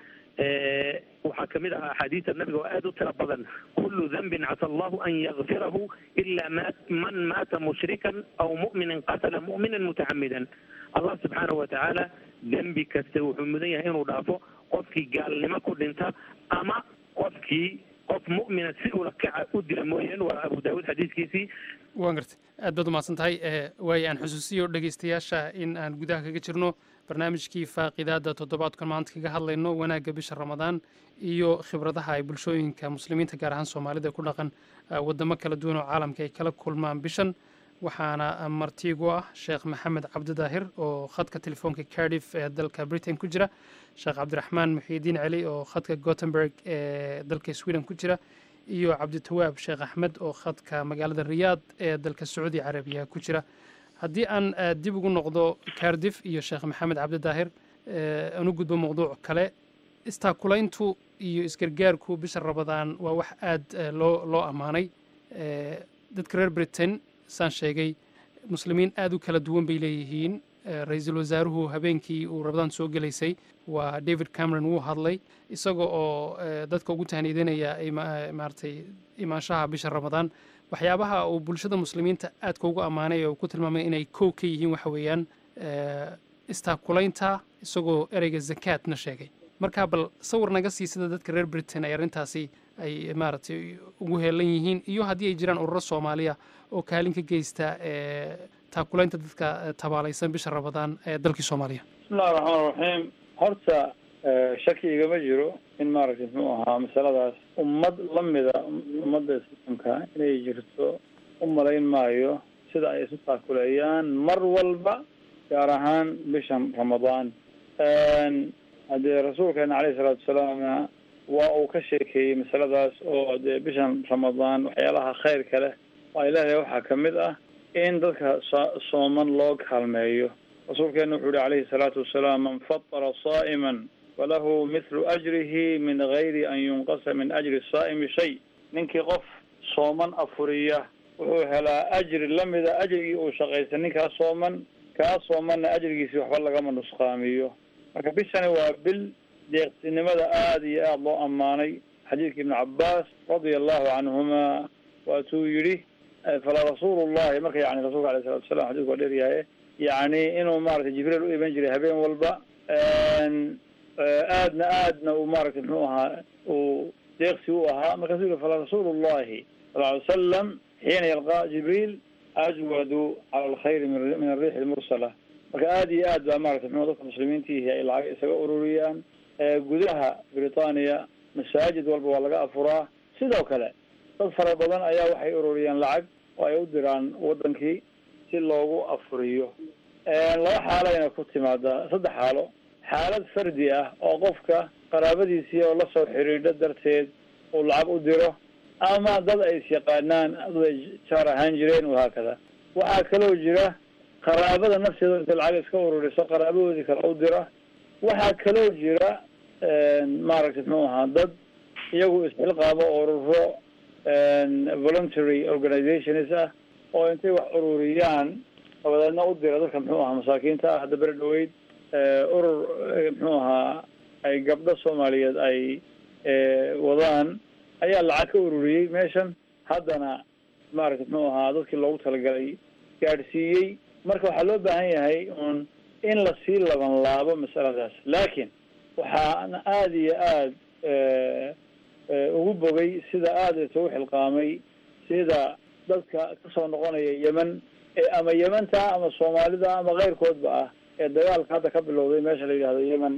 waxaa kamid ah axaadiisa nabiga oo aada u tira badan kulu dambin casa allahu an yakfirahu ila ma man maata mushrikan aw mu'minan qatala mu'minan mutacamidan allah subxaanahu watacaala dembi kasta wuxuu mudan yahay inuu dhaafo qofkii gaalnimo ku dhinta ama qofkii qof mu'mina si ula kaca u dila mooyeen waa abu daawuud xadiiskiisii waan gartay aad baad umahadsan tahay waayo aan xusuusiyo dhegeystayaasha in aan gudaha kaga jirno barnaamijkii faaqidaada toddobaadkan maanta kaga hadlayno wanaagga bisha ramadaan iyo khibradaha ay bulshooyinka muslimiinta gaar ahaan soomaalida ku dhaqan wadamo kala duwan oo caalamka ay kala kulmaan bishan waxaana martiigu ah sheekh maxamed cabdidaahir oo khadka telefoonka cardiff ee dalka britain ku jira sheekh cabdiraxmaan muxiidiin celi oo khadka gothenburg ee dalka sweden ku jira iyo cabditawaab sheekh axmed oo khadka magaalada riyaad ee dalka sacuudi carabiya ku jira haddii aan dib ugu noqdo cardiff iyo sheekh maxamed cabdidaahir aan u gudbo mowduuc kale istaakulayntu iyo isgargaarku bisha rabadaan waa wax aad loo loo ammaanay dadka reer britain saan sheegay muslimiin aad u kala duwan bay leeyihiin ra-iisul wasaaruhu habeenkii uu rabadaan soo gelaysay waa david cameron wuu hadlay isaga oo dadka ugu tahniidanaya maaragtay imaanshaha bisha ramadaan waxyaabaha uu bulshada muslimiinta aadka ugu ammaanay oo ku tilmaamay inay kow ka yihiin waxa weeyaan istaakulaynta isagoo ereyga zakaatna sheegay marka bal sawir naga sii sida dadka reer britain ay arrintaasi ay maaragtay ugu heelan yihiin iyo haddii ay jiraan ururo soomaaliya oo kaalin ka geysta taakulaynta dadka tabaalaysan bisha ramadaan ee dalkii soomaaliya bismillahi raxmaan raxiim horta shaki igama jiro in maaragtay muxuu ahaa masaladaas ummad lamida ummadda islaamka inay jirto u malayn maayo sida ay isu taakuleeyaan mar walba gaar ahaan bishan ramadaan haddee rasuulkeena caleyhi salaatu wasalaamna waa uu ka sheekeeyey masaladaas oo dee bishan ramadaan waxyaalaha khayrka leh waa ilaahay waxaa kamid ah in dadka sooman loo kaalmeeyo rasuulkeena wuxuu yihi calayhi salaatu wasalaam man fatara saa'iman falahu mithlu ajrihi min gayri an yunqasa min ajri saa'imi shay ninkii qof sooman afuriya wuxuu helaa ajri lamida ajrigii uu shaqaystay ninkaa sooman kaa soomanna ajrigiisi waxba lagama nusqaamiyo marka bishani waa bil deeqsinimada aada iyo aada loo ammaanay xadiidka ibnu cabaas radia allahu canhuma waatuu yidhi fala rasuulu llahi marka yani rasulka alayh salatu wasalam xadidku waa dheeryahay yani inuu maratay jibriil u iman jiray habeen walba aadna aadna uu maratay muxuu ahaa uu deeqsi u ahaa markaasuu yihi fala rasuulu llahi sal ly salam xiina yalqa jibriil ajwadu cala alkhayri min ariixi lmursala marka aada iyo aad baa maratay mxu dadka muslimiintiihi ay lacag isaga ururiyaan gudaha britania masaajid walba waa laga afuraa sidoo kale dad fara badan ayaa waxay ururiyaan lacag oo ay u diraan wadankii si loogu afuriyo laba xaalayna ku timaadaa saddex xaalo xaalad fardi ah oo qofka qaraabadiisii oo lasoo xiriidho darteed uu lacag u diro ama dad ay is-yaqaanaan dad ay jaar ahaan jireen wahaakada waxaa kaloo jira qaraabada nafteeda intay lacag iska ururiso qaraabadoodii kale u dira waxaa kaloo jira maaragtay muxuu ahaa dad iyagu isxilqaamo ururo voluntary organizations ah oo intay wax ururiyaan dabadeedna u dira dadka muxuu ahaa masaakiinta ah hadda beri dhaweyd urur muxuu ahaa ay gabdho soomaaliyeed ay wadaan ayaa lacag ka ururiyey meeshan haddana maaragtay muxuu ahaa dadkii loogu talagalay gaadhsiiyey marka waxaa loo baahan yahay un in lasii laban laabo masaladaas laakiin waxaana aada iyo aada ugu bogay sida aada isugu xilqaamay sida dadka kasoo noqonaya yemen ee ama yementa ama soomaalida ama keyrkoodba ah ee dagaalka hadda ka bilowday meesha la yidhahdo yemen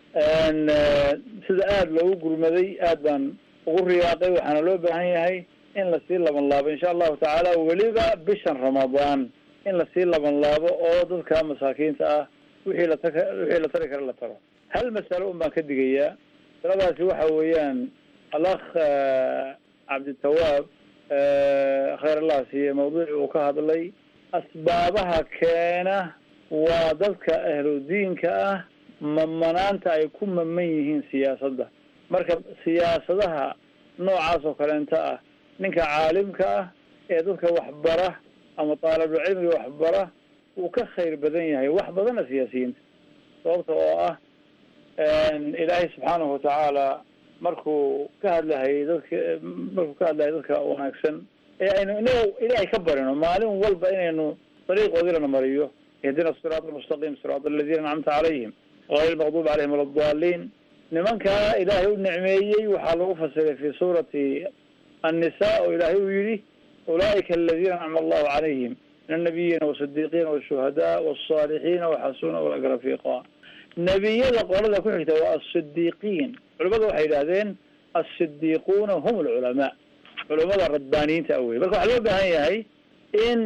sida aada loogu gurmaday aad baan ugu riyaaqay waxaana loo baahan yahay in lasii laban laabo insha allahu tacaala weliba bishan ramadaan in lasii laban laabo oo dadka masaakiinta ah wixii la taka wixii la tari kara la taro hal masalo un baan ka digayaa masaladaasi waxa weeyaan alakh cabditawaab khayr allah siiye mawduuci uu ka hadlay asbaabaha keena waa dadka ahludiinka ah mamanaanta ay ku maman yihiin siyaasadda marka siyaasadaha noocaas oo kaleenta ah ninka caalimka ah ee dadka waxbara ama taalibulcilmiga waxbara wuu ka khayr badan yahay wax badana siyaasiyiinta sababta oo ah ilaahay subxaanahu watacaala markuu ka hadlahayay dadka markuu ka hadlahayay dadka wanaagsan ee aynu inaga ilaahay ka barino maalin walba inaynu dariiqoodii lana mariyo ihdina siraat almustaqim siraat aladiina ancamta calayhim غayr lmaqdubi calayhim wala daliin nimankaa ilaahay u nicmeeyey waxaa lagu fasiray fi suurati annisa oo ilaahay uu yihi ulaa'ika aladiina ancama allahu calayhim min annabiyiina wasidiiqiina washuhadaa wasaalixiina waxasuna ulaka rafiiqa nebiyada qolada ku xigta waa asidiiqiin culamadu waxay yidhahdeen asidiiquuna hum alculamaa culamada radbaaniyiinta awey marka waxaa loo baahan yahay in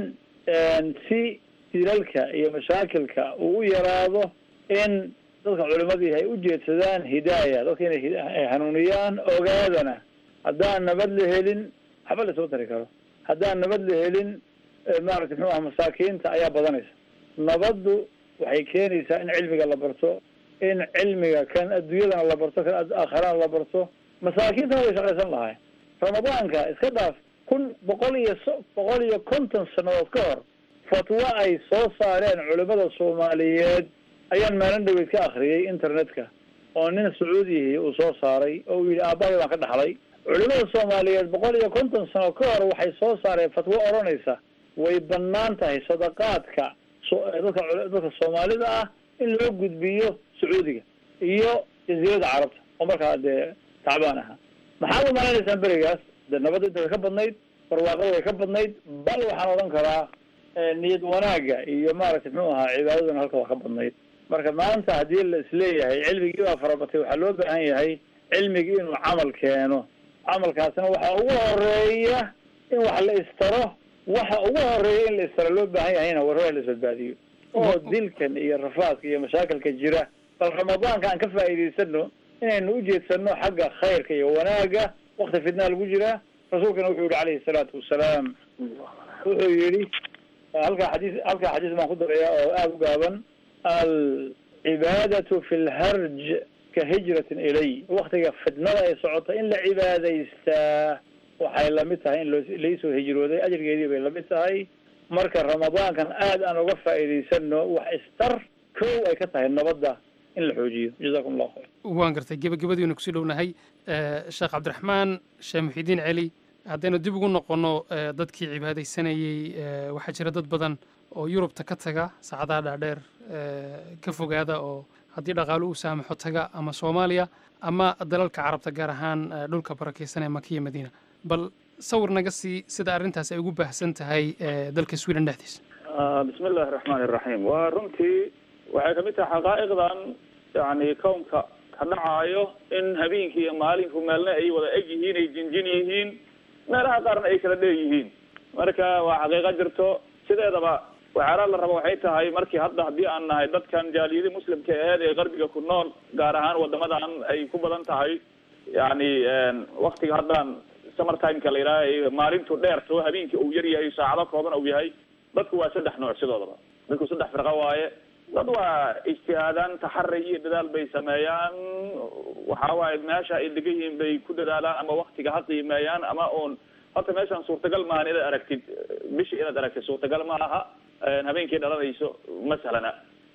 si dilalka iyo mashaakilka uu u yaraado in dadka culimadii ay ujeedsadaan hidaaya dadka inay hanuuniyaan ogaadana haddaan nabad la helin waxba lasoo tari karo haddaan nabad la helin maaragtay muxuu aha masaakiinta ayaa badanaysa nabaddu waxay keenaysaa in cilmiga la barto in cilmiga kan adduunyadana la barto kan aakharana la barto masaakiintana way shaqaysan lahay ramadaanka iska dhaaf kun boqol iyo so boqol iyo konton sanadood ka hor fatwo ay soo saareen culimada soomaaliyeed ayaan maalin dhaweyd ka akriyay internetka oo nin sacuudiyahi uu soo saaray oo uu yidhi aabbahay baan ka dhaxlay culimada soomaaliyeed boqol iyo konton sano ka hor waxay soo saareen fatwo odhanaysa way banaan tahay sadaqaadka dadka dadka soomaalida ah in loo gudbiyo sacuudiga iyo jaziirada carabta oo markaa dee tacbaan ahaa maxaad umalaynaysaa berigaas de nabadda inta ka badnayd barwaaqada way ka badnayd bal waxaan odhan karaa niyad wanaaga iyo maaragtay muxuu ahaa cibaadaduna halka waa ka badnayd marka maanta haddii la isleeyahay cilmigii baa farabatay waxaa loo baahan yahay cilmigii inuu camal keeno camalkaasna waxa ugu horeeya in wax la istaro waxa ugu horeeya in la istaro loo baahan yahayna warwaa la isbadbaadiyo oo dilkan iyo rafaadka iyo mashaakilka jira bal ramadaanka aan ka faa'iidaysano inaynu ujeedsano xagga khayrka iyo wanaaga wakti fitnaa lagu jiraa rasuulkana wuxuu yihi calayhi salaatu wasalaam wuxuu yihi halkaa xadiis halkaa xadiis baan ku darayaa oo aada u gaaban alcibaadatu fi lharj ka hijratin ilay waktiga fitnada ay socota in la cibaadaystaa waxay lamid tahay in loo laisoo hijrooday ajrigeedii bay lamid tahay marka ramadaankan aad aan uga faa'iidaysano wax istar kow ay ka tahay nabadda in la xoojiyo jazakum allahu khayr waan gartay gebagabadiinu kusii dhownahay sheekh cabdiraxmaan sheekh muxidiin celi haddaynu dib ugu noqonno dadkii cibaadaysanayey waxaa jira dad badan oo yurubta ka taga saacadaha dhaadheer ka fogaada oo haddii dhaqaalo uu saamaxo taga ama soomaaliya ama dalalka carabta gaar ahaan dhulka barakaysan ee makiya madiina bal sawir naga sii sida arrintaas ay ugu baahsan tahay dalka sweden dhexdiisa bismi illaahi raxmaani iraxiim waa runtii waxay kamid tahay xaqaa'iqdan yani kownka ka dhacaayo in habeenkii iyo maalinku meelna ay wada eg yihiin ay jinjin yihiin meelaha qaarna ay kala dheer yihiin marka waa xaqiiqo jirto sideedaba waxyaalaha la rabo waxay tahay markii hadda haddii aan nahay dadkan jaaliyadii muslimka aheed ee qarbiga ku nool gaar ahaan wadamadan ay ku badan tahay yani waktiga haddaan summer timeka la yidhaha maalintu dheerto habeenkii uu yar yahay saacado kooban uu yahay dadku waa saddex nooc sidoodaba dadku saddex firqo waaye dad waa ijtihaadaan taxari iyo dadaal bay sameeyaan waxa waaye meesha ay degan yihiin bay ku dadaalaan ama waktiga ha qiimeeyaan ama oon horta meeshaan suurtagal maahan inaad aragtid bishii inaad aragtid suurtagal ma aha habeenkii dhalanayso masalana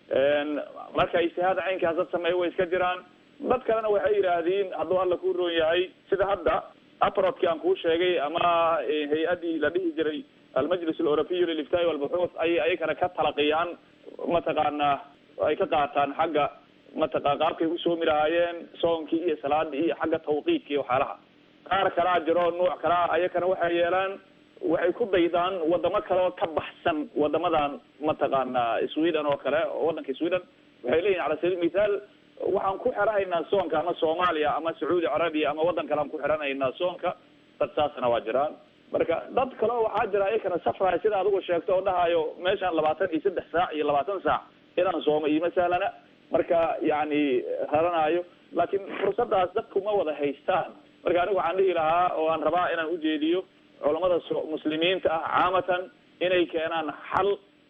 marka ijtihaada caynkaas dad sameeya way iska jiraan dad kalena waxay yidhaahdeen hadduu alla ku roon yahay sida hadda aprodki aan kuu sheegay ama hay-addii la dhihi jiray almajlis aleuropiy liliftaai walbuxuuth ayay ayakana ka talaqiyaan mataqaanaa ay ka qaataan xagga mataqa qaabkay u soomi lahaayeen soonkii iyo salaadii iyo xagga tawqiidka iyo waxyaalaha qaar kalaa jiro nuuc kalaa ayakana waxay yeelaan waxay ku daydaan wadamo kale oo ka baxsan wadamadan mataqaana sweden oo kale oo wadanka sweden waxay leeyihin cala sabiil mithaal waxaan ku xiranaynaa soonka ama soomaaliya ama sacuudi carabiya ama waddan kale aan ku xiranaynaa soonka dad saasna waa jiraan marka dad kale oo waxaa jira ayakana safraya sida adigu sheegto oo dhahayo meeshaan labaatan iyo saddex saac iyo labaatan saac inaan soomo iyo masalana marka yani raranayo laakiin fursadaas dadku ma wada haystaan marka anigu waxaan dhihi lahaa oo aan rabaa inaan ujeediyo culamada muslimiinta ah caamatan inay keenaan xal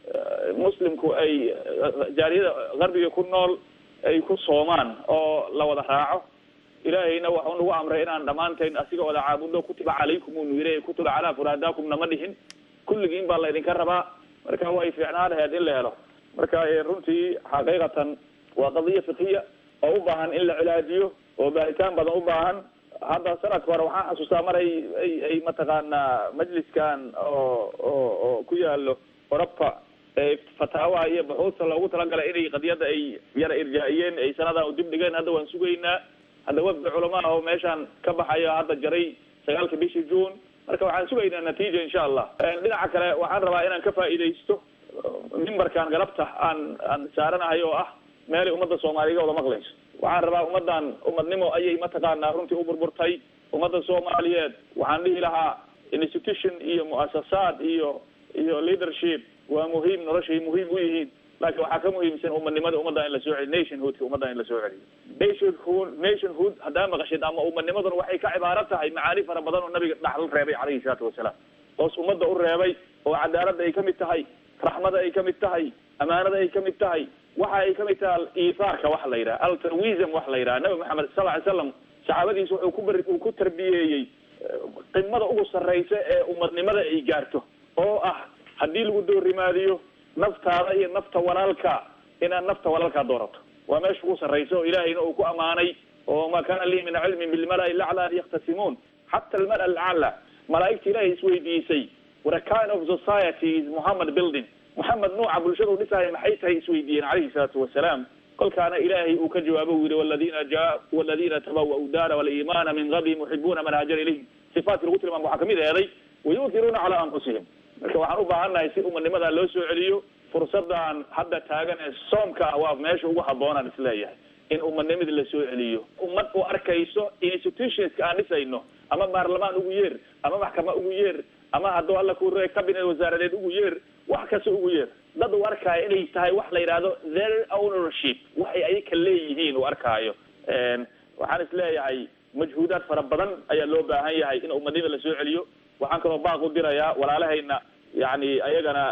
muslimku ay jaaliyada qarbiga ku nool ay ku soomaan oo la wada raaco ilaahayna waxau nagu amray inaan dhammaantayn asiga wada caabudno kutiba calaykum uu nu yiri kutiba calaa furaadaakumna ma dhihin kulligiin baa laydinka rabaa marka way fiicnaa laheed in la helo marka runtii xaqiiqatan waa qadiya fikiya oo u baahan in la cilaajiyo oo baaritaan badan u baahan hadda sanadka hore waxaan xasuustaa mar ay ay ay mataqaanaa majliskan oo oo oo ku yaalo oroba fataawaha iyo buxuusta loogu talagalay inay qadiyadda ay yara irjaa-iyeen ay sanadan u dib dhigeen hadda waan sugaynaa hadda wafdi culamaa oo meeshaan ka baxaya hadda jaray sagaalka bishii june marka waxaan sugaynaa natiija insha allah dhinaca kale waxaan rabaa inaan ka faa'iidaysto mimbarkan galabta aan aan saaranahay oo ah meelay ummadda soomaaliga wada maqlayso waxaan rabaa ummaddan ummadnimo ayay mataqaanaa runtii u burburtay ummadda soomaaliyeed waxaan dhihi lahaa institution iyo mu'asasaad iyo iyo leadership waa muhiim noloshay muhiim u yihiin laakiin waxaa ka muhiimsan umadnimada ummadda in la soo celiyo nationhoodka ummadda in la soo celiyo nationhood nationhood haddaa maqashid ama umadnimaduna waxay ka cibaaro tahay macaani fara badan oo nabiga dhaxal reebay calayhi salaatu wasalaam hoos ummadda u reebay oo cadaaladda ay ka mid tahay raxmada ay ka mid tahay amaanada ay ka mid tahay waxa ay ka mid tahay iifaarka wax la yidhaha altruism wax la yidhaha nabi maxamed sal ly slam saxaabadiisa wuxuu ku bari uu ku tarbiyeeyey qimada ugu sarraysa ee umadnimada ay gaarto oo ah haddii lagu doorimaadiyo naftaada iyo nafta walaalka inaad nafta walaalkaa doorato waa meesha ugu sarraysa oo ilaahayna uu ku amaanay oo ma kana lii min cilmin bilmala-i lacla an yakhtasimuun xata almala alcala malaa'igta ilaahay isweydiisay what a kind of society is mohammed building mohamed nuuca bulshada u dhisaayo maxay tahay isweydiiyeen calayhi salaatu wasalaam kolkaana ilaahay uu ka jawaabo uu yihi waladina ja waladina tabawa'u daara waliimaana min qablihim yuxibuuna man haajara ilayhim sifaatkii lagu tilmaamo waxaa kamid eeday wayuutiruuna calaa anfusihim marka waxaan u baahannahay si umadnimada loo soo celiyo fursadan hadda taagan ee soomka ah waa meesha ugu habboonaan isleeyahay in umadnimadii la soo celiyo ummad u arkayso institutionska aan dhisayno ama baarlamaan ugu yeer ama maxkama ugu yeer ama hadduu alla ku re cabinet wasaaradeed ugu yeer wax kasta ugu yeer dad uu arkaayo inay tahay wax la yidhaahdo their ownership waxay ayaka leeyihiin uu arkaayo waxaan isleeyahay majhuudaad fara badan ayaa loo baahan yahay in umadnimada la soo celiyo waxaan kaloo baaq u dirayaa walaalahayna yani ayagana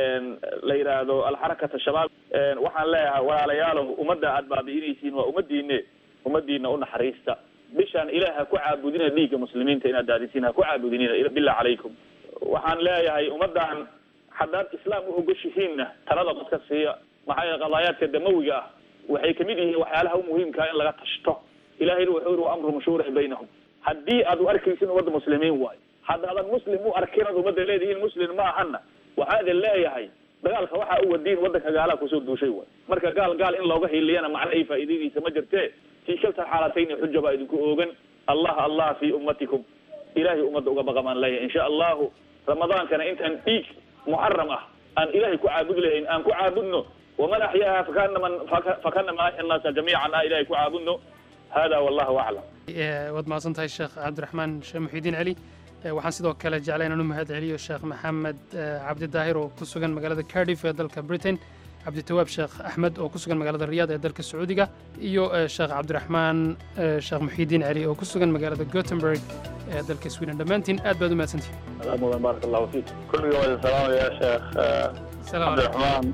la yidhaahdo alxarakat shabaab waxaan leeyahay walaalayaalow ummadda aad baabi'inaysiin waa ummadiine ummadiina unaxariista bishaan ilaah ha ku caabudina dhiigga muslimiinta inaad daadisiin ha ku caabudinina billah calaykum waxaan leeyahay ummaddan haddaad islaam u ogoshihiinna talada dadka siiya maxaa yeele qadaayaadka damawiga ah waxay kamid yihiin waxyaalaha u muhiimkaa in laga tashto ilahayna wuxuu yiri wa amru mashhuura baynahum haddii aad u arkaysin ummadda muslimiin waayo haddaadan muslim u arkin ad ummadda leedihiin muslim ma ahana waxaa idin leeyahay dagaalka waxaa u wadiin waddanka gaalaha kusoo duushay waay marka gaal gaal in looga hiiliyana macna ay faa'iidadiisa ma jirtee fii shalta xaalatayni xuja baa idinku oogan allah allah fi ummatikum ilahay ummadda uga baqamaan leeyahay insha allahu ramadaankana intaan dhiig muxaram ah aan ilahay ku caabudi lahayn aan ku caabudno waman axyaaha fakanama fakanama axya annaasa jamiican ah ilahay ku caabudno hada wallahu aclam waad mahadsan tahay sheekh cabdiraxmaan sheekh muxiidiin celi waxaan sidoo kale jeclay inaan u mahad celiyo sheekh maxamed cabdi daahir oo ku sugan magaalada cardiff ee dalka britain cabditawaab sheekh axmed oo ku sugan magaalada riyaad ee dalka sacuudiga iyo sheekh cabdiraxmaan sheekh muxiidiin celi oo ku sugan magaalada gothenburg ee dalka sweden dhammaantiin aad baad u mahadsantihin mudan baarak allahu fiik kulliga waa idin salaamaya sheekh cabdiraxmaan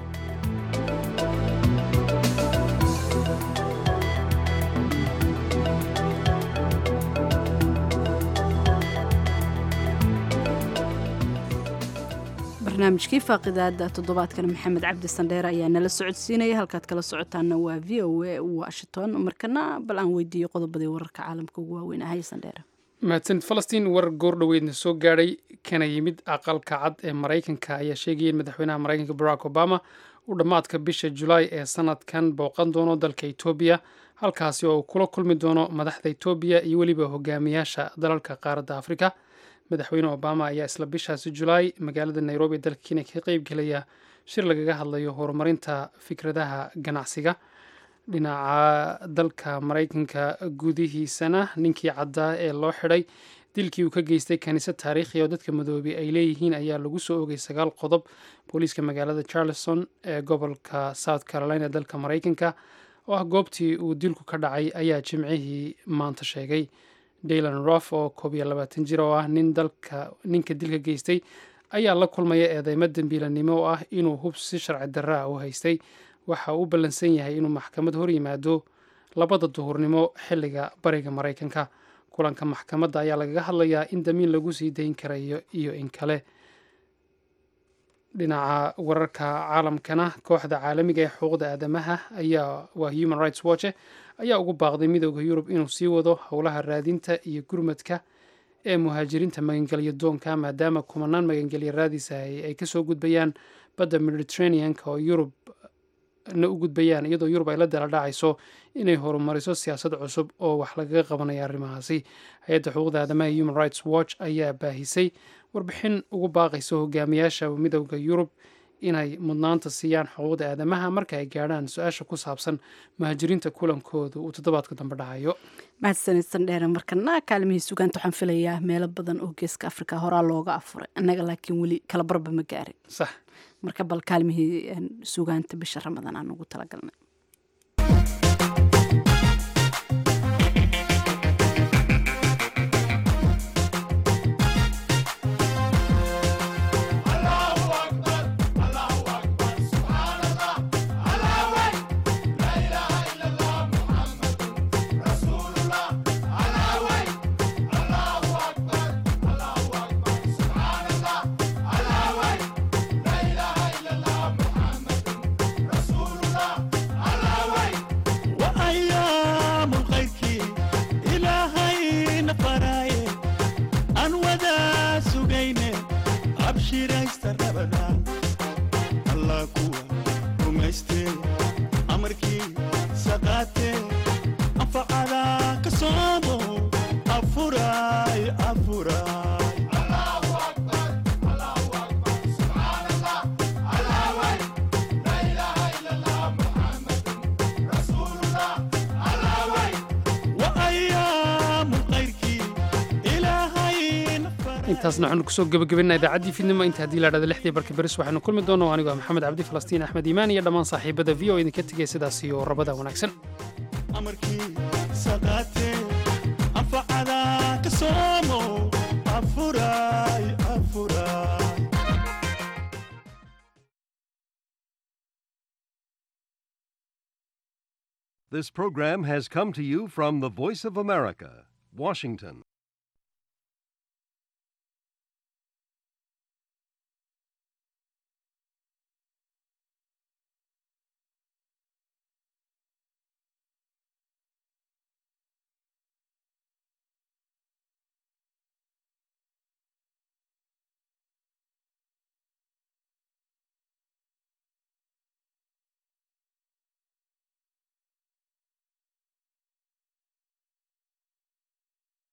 barnaamijkii faaqidaada toddobaadkan maxamed cabdi sandheer ayaa nala socodsiinaya halkaad kala socotaana waa v o a washington markana bal aan weydiiyo qodobadii wararka caalamka ugu waaweyn ahay sandheer mahadsanid falastiin war goor dhoweydna soo gaadhay kana yimid aqalka cad ee maraykanka ayaa sheegaya in madaxweynaha maraykanka barack obama uu dhammaadka bisha julaay ee sanadkan booqan doono dalka etoobiya halkaasi oo uu kula kulmi doono madaxda etoobiya iyo weliba hogaamiyaasha dalalka qaaradda afrika madaxweyne obama ayaa isla bishaasi julaay magaalada nairobi dalka kenya ka qeybgelaya shir lagaga hadlayo horumarinta fikradaha ganacsiga dhinaca dalka maraykanka gudihiisana ninkii caddaa ee loo xidhay dilkii uu ka geystay kaniisad taariikhi oo dadka madoobey ay leeyihiin ayaa lagu soo ogay sagaal qodob booliiska magaalada charleston ee gobolka south carolina dalka maraykanka oo ah goobtii uu dilku ka dhacay ayaa jimcihii maanta sheegay daylan rof oo koob iyo labaatan jir oo ah nin dalka ninka dilka geystay ayaa la kulmaya eedeymo dembiilanimo oo ah inuu hub si sharci darra ah u haystay waxa uu u ballansan yahay inuu maxkamad hor yimaado labada duhurnimo xilliga bariga maraykanka kulanka maxkamadda ayaa lagaga hadlayaa in damiin lagu sii dayn karayo iyo in kale dhinaca wararka caalamkana kooxda caalamiga ee xuquuqda aadamaha ayaa waa human rights watch ayaa ugu baaqday midooda yurub inuu sii wado howlaha raadinta iyo gurmadka ee muhaajiriinta magangelyo doonka maadaama kumanaan magangelyo raadisa ay kasoo gudbayaan badda mediterraneanka oo yurub na u gudbayaan iyadoo yurub ay la daladhacayso inay horumariso siyaasad cusub oo wax lagaga qabanaya arrimahaasi hay-adda xuquuqda aadamaha human rights watch ayaa baahisay warbixin ugu baaqaysa hogaamiyaasha midooda yurub inay mudnaanta siiyaan xuquuqda aadamaha marka ay gaadhaan su-aasha ku saabsan muhaajiriinta kulankooda uu toddobaadka dambe dhacayo mahadsanid sandheere markana kaalmihii sugaanta waxaan filayaa meelo badan oo geeska afrika horaa looga afuray annaga laakiin weli kala barba ma gaarin sax marka bal kaalmihii sugaanta bisha ramadaan aan ugu talagalnay intaasna waxaanu kusoo gebagabaynaa idaacaddii fidnimo inta haddii la dhahda lixdii barka beris waxaanu kulmi doonno anigu ah maxamed cabdi falastiin axmed iimaan iyo dhammaan saaxiibada v o idinka tegaya sidaas iyo rabada wanaagsan amarkii saqaate anfacada ka soomo afuray afuray This program has come to you from the Voice of America, Washington.